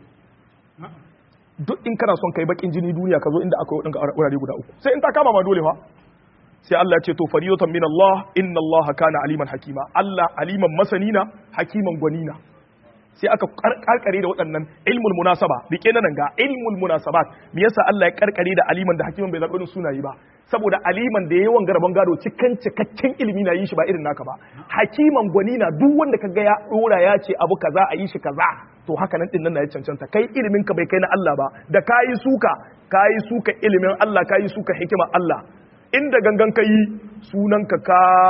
duk in kana son kai bakin jini duniya ka zo inda akwai wadanka wurare guda uku sai in ta kama ma dole fa sai Allah ya ce to fariyatan min Allah inna Allah kana aliman hakima Allah aliman masanina hakiman gwanina sai aka karkare da waɗannan ilmul munasaba rike na nan ga ilmul munasabat me yasa Allah ya karkare da aliman da hakiman bai zaɓi sunayi ba saboda aliman da yawan garaban gado cikin cikakken ilimi na yin shi ba irin naka ba hakiman gwani na duk wanda ka ga ya dora ya ce abu kaza a yi shi kaza to haka nan din nan na ya cancanta kai ilimin ka bai kai na Allah ba da kayi suka kayi suka ilimin Allah kayi suka hikimar Allah inda gangan kai sunan ka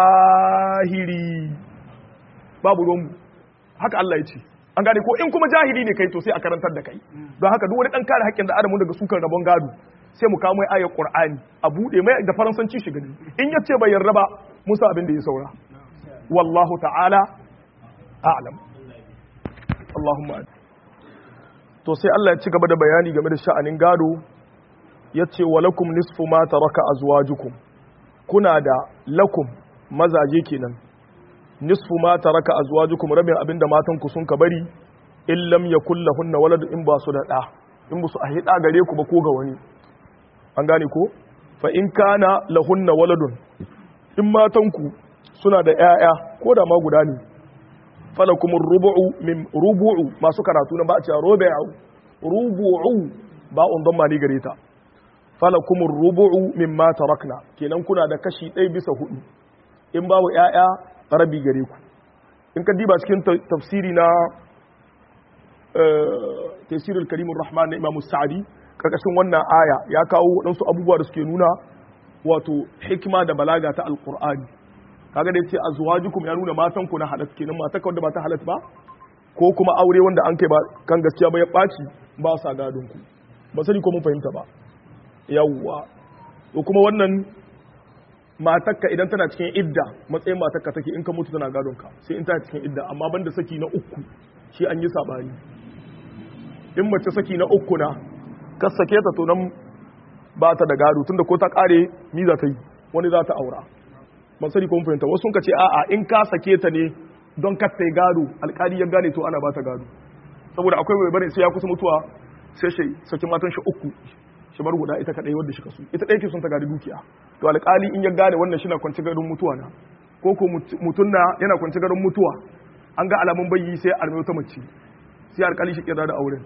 kahiri babu ruwan haka Allah ya ce an gane ko in kuma jahili ne kai to sai a karantar da kai don haka duk wani dan kare haƙƙin da adamu daga sukan rabon gado sai mu kawo mai ayar qur'ani a bude mai da faransanci shi gani in ya ce bai yarda ba musa abin da ya saura wallahu ta'ala a'lam Allahumma to sai Allah ya ci gaba da bayani game da sha'anin gado ya ce wa lakum nisfu ma taraka azwajukum kuna da lakum mazaje kenan nisfu ma taraka azwajukum rabin abinda matan ku sun ka bari in lam yakul lahunna walad in ba su da da in ba su a hida gare ku ba ko ga wani an gane ko fa in kana lahunna waladun in matan ku suna da ƴaƴa ko da ma guda ne falakum rubu'u min rubu'u masu karatu na ba a cewa rubu'u rubu'u ba on don mani gare ta falakum rubu'u mimma tarakna kenan kuna da kashi ɗaya bisa hudu in babu ƴaƴa rabi gare ku in ka diba cikin tafsiri na tafsirul karimur rahman na imamu sa'adi karkashin wannan aya ya kawo waɗansu abubuwa da suke nuna wato hikima da balaga ta alqur'ani kaga da yace azwajukum ya nuna matan ku na halat kenan mata ka wanda ba ta halat ba ko kuma aure wanda an kai ba kan gaskiya ba ya ɓaci ba sa gadon ku ba sani ko mun fahimta ba yawwa to kuma wannan matakka idan tana cikin idda matsayin matakka take in ka mutu tana gadon ka sai in tana cikin idda amma banda saki na uku shi an yi sabani in mace saki na uku na ka sake ta to nan ba ta da gado tunda ko ta kare mi za ta yi wani za ta aura ban sani ko mun fahimta wasu sun ka ce a'a in ka sake ta ne don ka ta gado alkali ya gane to ana ba ta gado saboda akwai mai bari sai ya kusa mutuwa sai shi saki matan shi uku shi bar guda ita kadai wadda shi kasu ita ɗaya ke sun ta gadi dukiya to alƙali in ya gane wannan shi na kwanci garin mutuwa na ko ko mutum na yana kwanci garin mutuwa an ga alamun bayyi sai arme wata mace sai alƙali shi kira da auren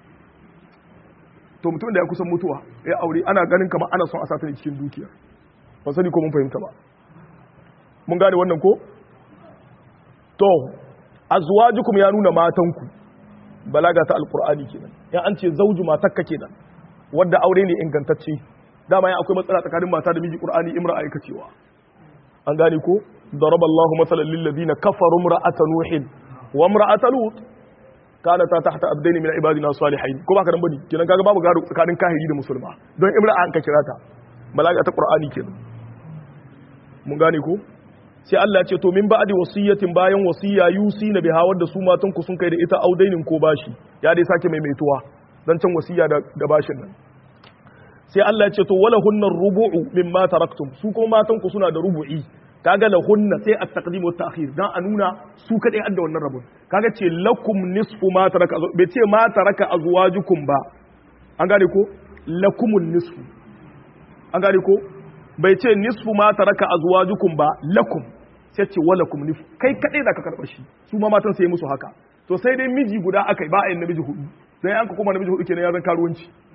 to mutum da ya kusan mutuwa ya aure ana ganin kamar ana son a sata ne cikin dukiya ba sani ko mun fahimta ba mun gane wannan ko to azwajukum ya nuna matanku balaga ta alqur'ani kenan ya an ce zauju matakka kenan wadda aure ne ingantacce dama ya akwai matsala tsakanin mata da miji qur'ani imra aikacewa an gane ko daraballahu masalan lil ladina kafaru imra'ata nuhin wa imra'ata lut kana ta tahta abdaini min ibadina salihin ko baka dan bane kenan kaga babu gado tsakanin kahiri da musulma don imra an ka kira ta balaga ta qur'ani kenan mun gane ko sai Allah ya ce to min ba'di wasiyatin bayan wasiya yusi na biha wadda su matan ku sun kai da ita audainin ko bashi ya dai sake maimaituwa dan can wasiya da bashin nan sai Allah ya ce to wala hunnar rubu'u mimma taraktum su kuma matan ku suna da rubu'i kaga la hunna sai at taqdim wa ta'khir dan a nuna su kadai adda wannan rabon kaga ce lakum nisfu ma taraka bai ce ma taraka azwajukum ba an gane ko lakumun nisfu an gane ko bai ce nisfu ma taraka azwajukum ba lakum sai ce walakum nisfu kai kadai zaka karba shi su ma matan sai musu haka to sai dai miji guda akai ba a yin namiji hudu sai an ka kuma namiji hudu kenan ya zan karuwanci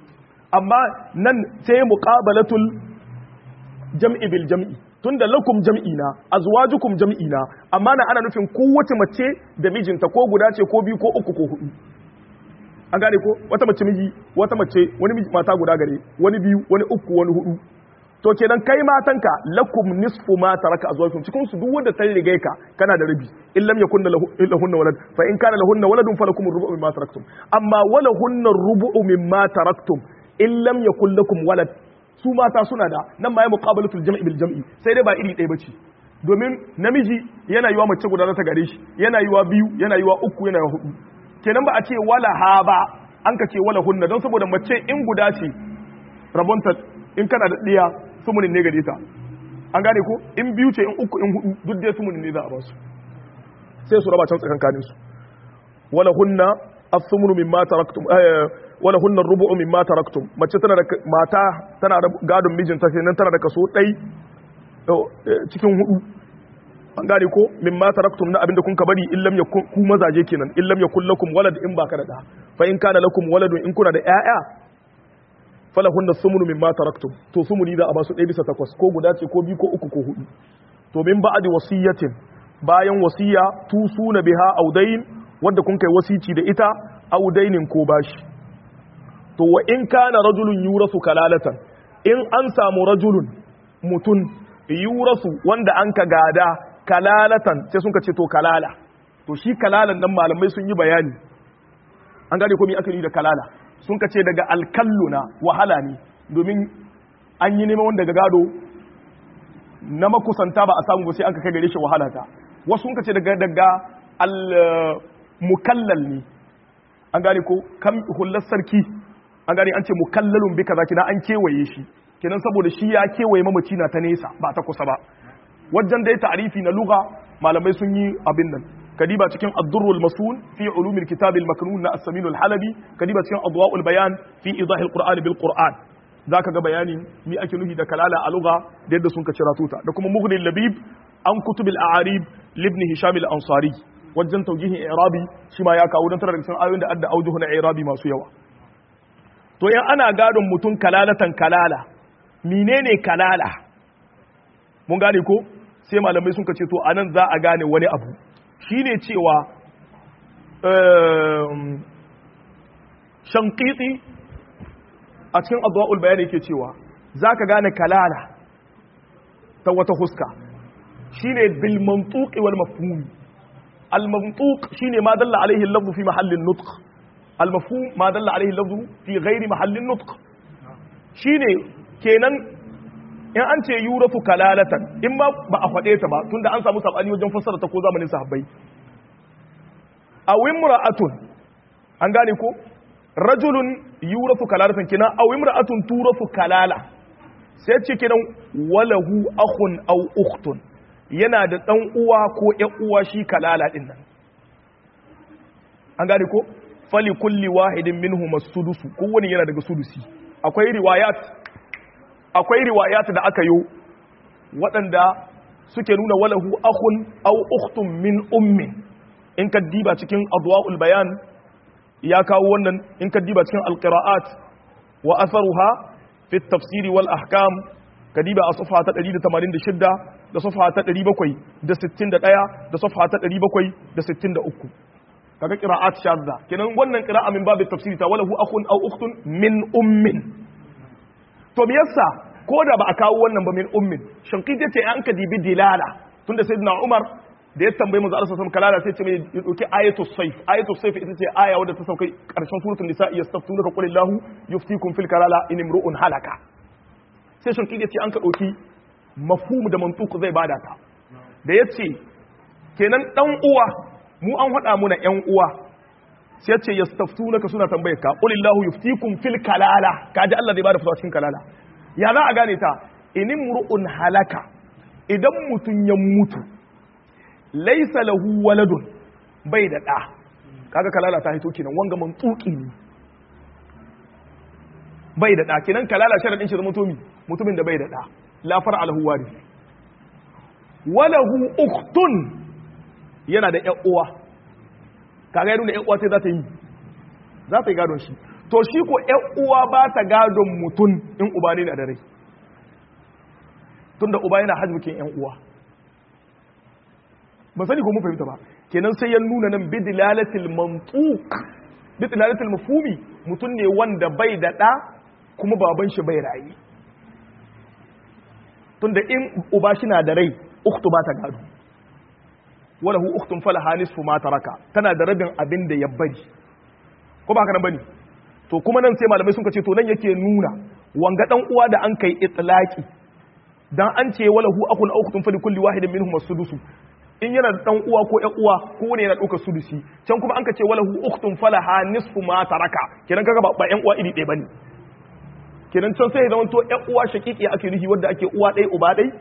amma nan sai muqabalatul jam'i bil jam'i tunda lakum jam'i na azwajukum jam'i na amma na ana nufin kowace mace da mijinta ko guda ce ko biyu ko uku ko hudu an gane ko wata mace miji wata mace wani miji mata guda gare wani biyu wani uku wani hudu to kenan kai matanka lakum nisfu ma taraka azwajukum cikin su duk wanda ta riga ka kana da rabi in lam yakun lahunna walad fa in kana lahunna waladun falakum ar-rubu mimma taraktum amma walahunna ar-rubu mimma taraktum in lam yakun lakum walad su mata suna da nan ma ya muqabalatul jam'i bil jam'i sai dai ba iri ɗaya bace domin namiji yana yiwa mace guda ta gare shi yana yiwa biyu yana yiwa uku yana yiwa hudu kenan ba a ce wala ha ba an ka ce wala hunna don saboda mace in guda ce rabonta in kana da ɗiya sumunin ne gare ta an gane ko in biyu ce in uku in hudu duk dai sumunin ne za a ba su sai su raba can tsakankanin su wala hunna as-sumunu mimma taraktum wala hunna rubu'u mimma taraktum mace tana da mata tana da gadon mijinta kenan tana da kaso ɗai cikin hudu an gane ko mimma taraktum na abinda kun ka bari in lam yakun ku mazaje kenan in lam yakun lakum walad in baka da da fa in kana lakum waladun in kuna da ƴaƴa falahunna sumunu mimma taraktum to sumuni za a ba su ɗaya bisa takwas ko guda ce ko biyu ko uku ko hudu to min ba'di wasiyatin bayan wasiya tusuna biha audain wanda kun kai wasici da ita audainin ko bashi to wa in kana rajulun yurasu kalalatan in an samu rajulun mutun yurasu wanda an ka gada kalalatan sai sun ka ce to kalala to shi kalalan nan malamai sun yi bayani an gane ko mi aka yi da kalala sun ka ce daga alkalluna wahala ne domin an yi neman wanda daga gado na makusanta ba a samu ba sai an ka kai gare shi wahala ta wasu sun ka ce daga daga al mukallal ne an gane ko kam hullar sarki an gane an ce mukallalun bi kaza kina an kewaye shi kenan saboda shi ya kewaye mamaci na ta nesa ba ta kusa ba wajen dai ta'arifi na lugha malamai sun yi abin nan kadiba cikin ad-durrul masun fi ulumil kitab al-maknun na as-samin al-halabi kadiba cikin adwa'ul bayan fi idah al-qur'an bil qur'an zaka ga bayani mi ake nufi da kalala a lugha da yadda sun ka cira tuta da kuma mughni labib an kutub al-a'arib libni hisham al-ansari wajen tawjihin i'rabi shi ma ya kawo dan tara da cikin ayoyin da adda aujuhu na i'rabi masu yawa to in ana gadon mutum kalalatan kalala menene kalala mun gane ko sai malamai sun ce to anan za a gane wani abu shine cewa shankiti a cikin adwa'ul bayani yake cewa za ka gane kalala ta wata huska shine bil mantuqi wal mafhum al mantuq shine ma dalla alaihi al fi mahallin nutq al mafhum ma dalla alaihi al fi ghairi mahallin nutq shine kenan in an ce yurafu kalalatan in ma ba a faɗe ta ba tunda an samu sabani wajen fassara ta ko zamanin sahabbai aw imra'atun an gane ko rajulun yurafu kalalatan kina aw imra'atun turafu kalala sai ce kinan walahu akhun aw ukhtun yana da dan uwa ko ƴan uwa shi kalala din nan an gane ko fali kulli wahidin minhum as-sudusu kowani yana daga sudusi akwai riwayat akwai riwayat da aka yi waɗanda suke nuna walahu akhun aw ukhtun min ummin in ka diba cikin adwa'ul bayan ya kawo wannan in ka diba cikin alqira'at wa atharuha fi at-tafsir wal ahkam ka diba a safha ta 186 da safha ta 761 da safha ta 763 kaga qira'at shadda kenan wannan qira'a min babu tafsiri ta walahu akhun aw ukhtun min ummin to me yasa ko da ba a kawo wannan ba min ummin shankiti ce an ka dibi dilala tunda sayyidina umar da ya tambayi manzo Allah sallallahu kalala sai ce mai ya dauki ayatu sayf ayatu sayf ita ce aya wadda ta saukai karshen suratul nisa yastaftunaka qul illahu yuftikum fil kalala in imru'un halaka sai shankiti ce an ka dauki mafhum da mantuq zai bada ta da yace kenan dan uwa mu an hada muna yan uwa sai yace yastaftunaka suna tambayar ka qul illahu yuftikum fil kalala kaji Allah zai bada fatawa cikin kalala ya za a gane ta inin mur'un halaka idan mutum ya mutu laisa lahu waladun bai da ɗa kaga kalala ta hito kenan wanga mantsuki ne bai da ɗa kenan kalala sharadin shi zama tomi mutumin da bai da ɗa la far alahu warith walahu ukhtun yana da ƴan uwa kaga ya nuna ƴan uwa sai za ta yi za ta yi gadon shi to shi ko ƴan uwa ba ta gadon mutum in uba ne na da rai tunda uba yana hajjukin ƴan uwa ba sani ko mun fahimta ba kenan sai ya nuna nan bidilalatil mantuq bidilalatil mafhumi mutum ne wanda bai da ɗa kuma baban shi bai rayi tunda in uba shi na da rai ukhtu ba ta gado wala hu ukhtun falaha nisfu ma taraka tana da rabin abin da ya bari ko ba haka nan bane to kuma nan sai malamai sun ce to nan yake nuna wanga dan uwa da an kai itlaki dan an ce wala hu akun ukhtun fali kulli wahidin minhum as-sudus in yana da dan uwa ko ƴan uwa ko ne yana dauka sudusi can kuma an ka ce wala hu ukhtun falaha nisfu ma taraka kenan kaga ba ƴan uwa iri ɗaya bane kenan can sai ya zama to ƴan uwa shaqiqi ake nufi wanda ake uwa ɗaya uba ɗaya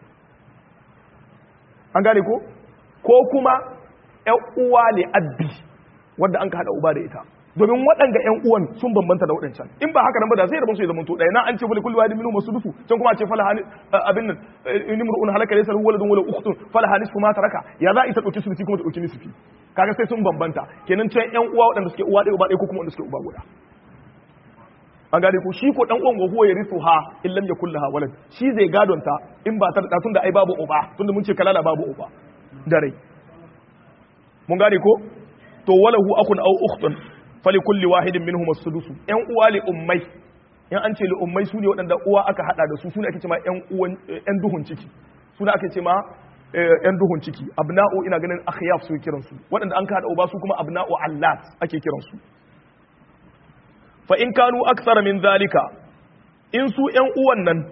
an gane ko ko kuma ƴan uwa ne abbi wanda an ka hada uba da ita domin waɗanga ƴan uwan sun bambanta da waɗancan in ba haka nan ba da sai da su ya zama to ɗaya na an ce wali kulli wahidin minhum masudufu can kuma a ce falaha abin nan nimrun halaka laysa lahu waladun wala ukhtun falaha nisfu ma taraka ya za ita dauki sudufi kuma ta dauki nisfi kaga sai sun bambanta kenan can ƴan uwa waɗanda suke uwa ɗaya uba ɗaya ko kuma wanda suke uba guda an gane ko shi ko dan uwan gogo ya risu ha in lam yakul laha walad shi zai gadonta in ba ta da tunda ai babu uba tunda mun ce kalala babu uba da rai mun gane ko to walahu akun aw ukhtun fali kulli wahidin minhum as-sudus yan uwa li ummai yan an ce li ummai sune waɗanda uwa aka hada da su sune ake cewa yan uwan yan duhun ciki sune ake cewa yan duhun ciki abna'u ina ganin akhyaf su kiran su waɗanda an ka hada uba su kuma abna'u allat ake kiran su fa in kanu aksara min zalika in su yan uwan nan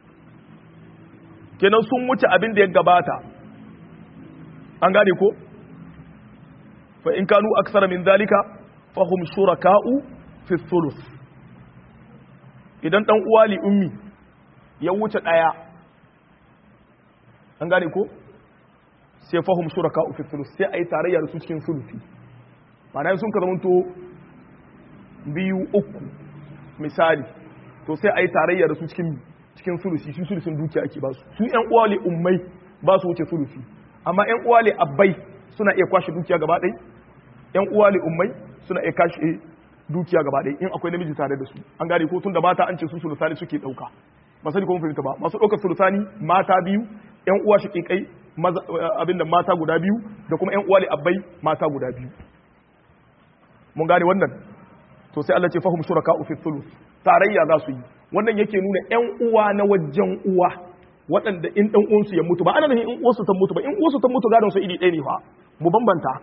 kenan sun wuce abin da ya gabata an gane ko fa in kanu aksara min zalika fahum shuraka'u fi thuluth idan dan uwa li ummi ya wuce daya an gane ko sai fahum shuraka'u fi thuluth sai ayi tarayya da su cikin thuluthi ma'ana sun ka zamanto biyu uku misali to sai ayi tarayya da su cikin cikin thuluthi shi thuluthin dukiya ake ba su su yan uwa li ummai ba su wuce thuluthi amma yan uwa li abbai suna iya kwashe dukiya gaba ɗaya yan uwa li ummai suna iya kashe dukiya gaba ɗaya in akwai namiji tare da su an gane ko tun da mata an ce su sulusani suke ɗauka ba sani ko mun fahimta ba masu ɗaukar sulusani mata biyu yan uwa shaƙiƙai abin da mata guda biyu da kuma yan uwa li abbai mata guda biyu mun gane wannan to sai Allah ce fahum shuraka fi thuluth tarayya za su yi wannan yake nuna yan uwa na wajen uwa waɗanda in ɗan uwansu ya mutu ba ana nufin in uwarsu ta mutu ba in uwarsu ta mutu gadon su iri ɗaya ne fa mu bambanta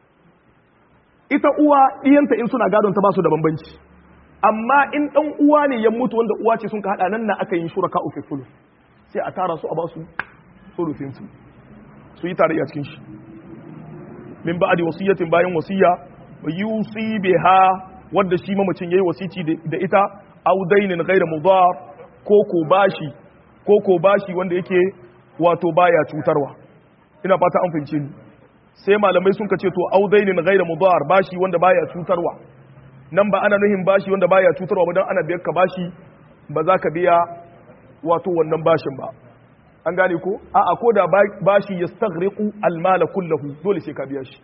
ita uwa ɗiyanta in suna gadon ta ba su da bambanci amma in ɗan uwa ne ya mutu wanda uwa ce sun ka haɗa nan na aka yi shuraka uku fulu sai a tara su a ba su surufin su su yi tarayya cikin shi min ba'adi wasiyatin bayan wasiya yusi biha wanda shi mamacin yayi wasici da ita aw dainin ghayra mudar ko ko bashi ko ko bashi wanda yake wato baya cutarwa ina fata an fahimce ni sai malamai sun ka ce to audainin ghaira mudar bashi wanda baya cutarwa nan ba ana nuhin bashi wanda baya cutarwa ba dan ana biyar ka bashi ba za ka biya wato wannan bashin ba an gane ko a'a ko da bashi yastaghriqu almala kullahu dole sai ka biya shi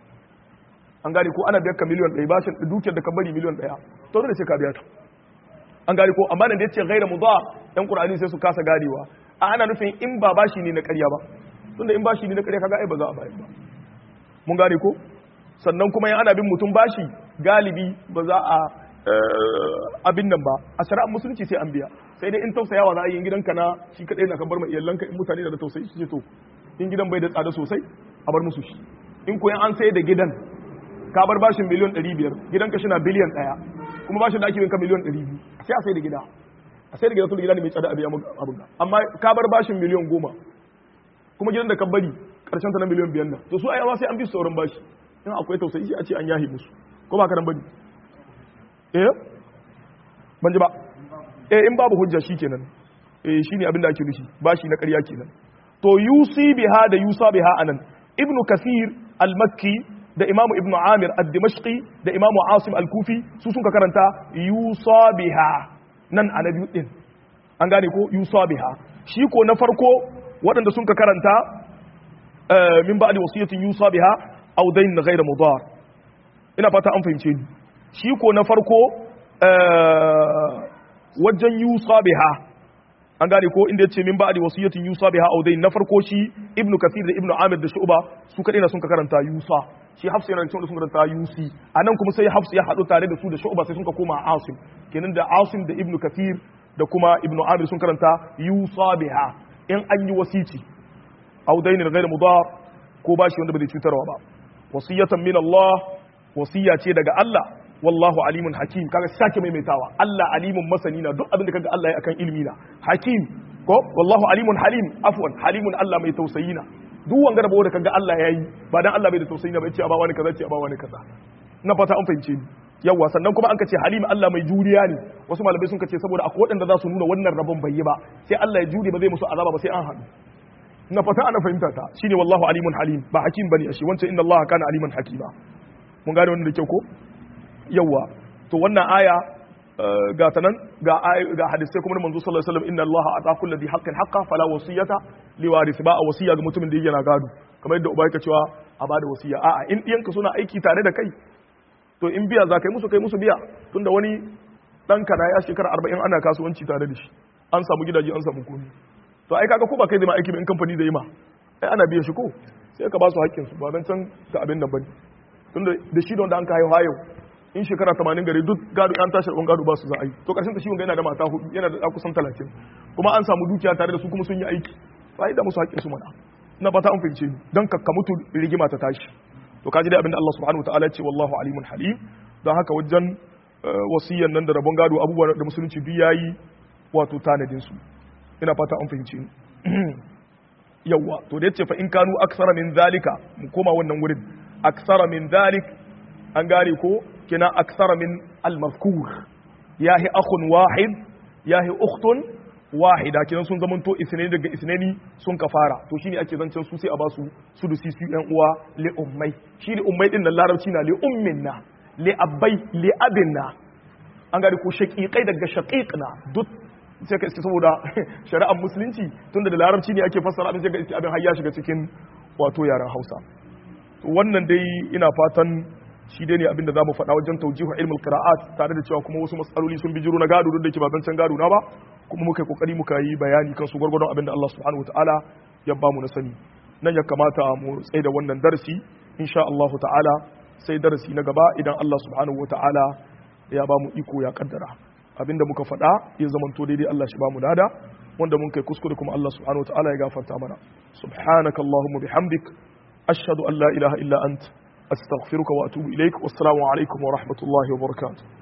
an gane ko ana biyar ka miliyan ɗaya bashin dukiyar da ka bari miliyan ɗaya to dole sai ka biya ta an gane ko amma nan da yace ghaira mudar yan qur'ani sai su kasa ganewa a ana nufin in ba bashi ne na ƙarya ba tunda in bashi ne na ƙarya kaga ai ba za a bayar ba mun gane ko sannan kuma yan ana bin mutum bashi galibi ba za a abin nan ba a shari'ar musulunci sai an biya sai dai in tausayawa za a yi gidanka na shi kadai na kan bar ma iyalanka in mutane da tausayi su ce to in gidan bai da tsada sosai a bar musu shi in koyan an sai da gidan ka bar bashin miliyan 500 gidanka shi na biliyan 1 kuma bashin da ake binka miliyan 200 sai a sai da gida a sai da gida tun gida ne mai tsada a biya abin amma ka bar bashin miliyan 10 kuma gidan da ka bari karshen ta na miliyan biyan nan to su ai ma sai an bi sauran bashi in akwai tausayi sai a ce an yahi musu ko ba ka nan bane eh ban ji ba eh in babu hujja shikenan eh shine abin da ake nufi bashi na ƙarya kenan to yusi biha da yusa biha anan ibnu kasir al-makki da imamu ibnu amir ad-dimashqi da imamu asim al-kufi su sun ka karanta yusa biha nan annabi din an gane ko yusa biha shi ko na farko waɗanda sun ka karanta min ba'di wasiyatin yusa biha aw dayn ghayra mudar ina fata an fahimce ni shi ko na farko wajen yusa biha an gane ko inda yace min ba'di wasiyatin yusa biha aw dai na farko shi ibnu kathir da ibnu amir da shu'ba su kadai na sun ka karanta yusa shi hafs yana cikin sun karanta yusi anan kuma sai hafs ya hadu tare da su da shu'ba sai sun ka koma asim kenan da asim da ibnu kathir da kuma ibnu amir sun karanta yusa biha in an yi wasici aw dainin ghayr mudar ko bashi wanda bai cutarwa ba wasiyatan min Allah wasiya ce daga Allah wallahu alimun hakim kaga sake maimaitawa Allah alimun masani na duk abin da kaga Allah ya akan ilimi na hakim ko wallahu alimun halim afwan halimun Allah mai tausayi na duk wanga da bawo da kaga Allah yayi ba dan Allah bai da tausayi na bai ce a ba wani kaza ce a ba wani kaza na fata an fahimce ni yawa sannan kuma an ka ce halim Allah mai juriya ne wasu malamai sun ka ce saboda akwai waɗanda za su nuna wannan rabon bai yi ba sai Allah ya jure ba zai musu azaba ba sai an haɗu na fata ana fahimta ta shine wallahu alimun halim ba hakim bane shi wancan inna Allah kana aliman hakima mun gane wannan da kyau ko yawa to wannan aya ga ta nan ga ga hadisai kuma manzo sallallahu alaihi wasallam inna Allah ata kulli dhi haqqin haqqa fala wasiyata li warith ba a wasiya ga mutumin da yake na gado kamar yadda uba yake cewa a bada wasiya a'a in diyanka suna aiki tare da kai to in biya za kai musu kai musu biya tunda wani dan kana ya shekara 40 ana kasuwanci tare da shi an samu gidaje an samu komai to ai kaga ko ba kai zai ma aiki ba in kamfani zai ma ai ana biyan shi ko sai ka ba su haƙƙin su ba dan can da abin nan bane tunda da shi da wanda an ka haihu hayo in shekara 80 gare duk gado an tashi rabon gado ba su za a yi to karshen ta shi wanga yana da mata hudu yana da kusan 30 kuma an samu dukiya tare da su kuma sun yi aiki fa da musu haƙƙin su mana ina fata an fahimce ni dan ka mutu rigima ta tashi to kaji dai abinda Allah subhanahu wataala ya ce wallahu alimun halim don haka wajen wasiyan nan da rabon gado abubuwan da musulunci duk yayi wato tanadin su ina fata an fahimce ni yawa to da yace fa in kanu aksara min zalika mu koma wannan wurin aksara min zalik an gane ko kina aksara min al-mazkur yahi akhun wahid yahi ukhtun wahida kinan sun zamanto isnani daga isnani sun kafara to shine ake zancen su sai a basu su da sisi yan uwa li ummai shi li ummai din nan larabci na li umminna li abbai li abinna an gane ko shaqiqai daga shaqiqna duk sai ka iske saboda shari'ar musulunci tunda da larabci ne ake fassara abin sai ka iske abin har ya shiga cikin wato yaren Hausa to wannan dai ina fatan shi dai ne abin da zamu faɗa wajen tawjihu ilmul qira'at tare da cewa kuma wasu matsaloli sun bijiro na gado duk da ke ba zancen gado na ba kuma muka yi kokari muka yi bayani kan su gwargwadon abin da Allah subhanahu wataala ya bamu na sani nan ya kamata mu tsaye da wannan darasi insha Allah ta'ala sai darasi na gaba idan Allah subhanahu wataala ya bamu iko ya kaddara abinda muka faɗa ya zamanto daidai Allah shi bamu lada wanda mun kai kuskure kuma Allah subhanahu wataala ya gafarta mana subhanakallahumma bihamdik ashhadu an la ilaha illa ant astaghfiruka wa atubu ilaik wassalamu alaikum wa rahmatullahi wa barakatuh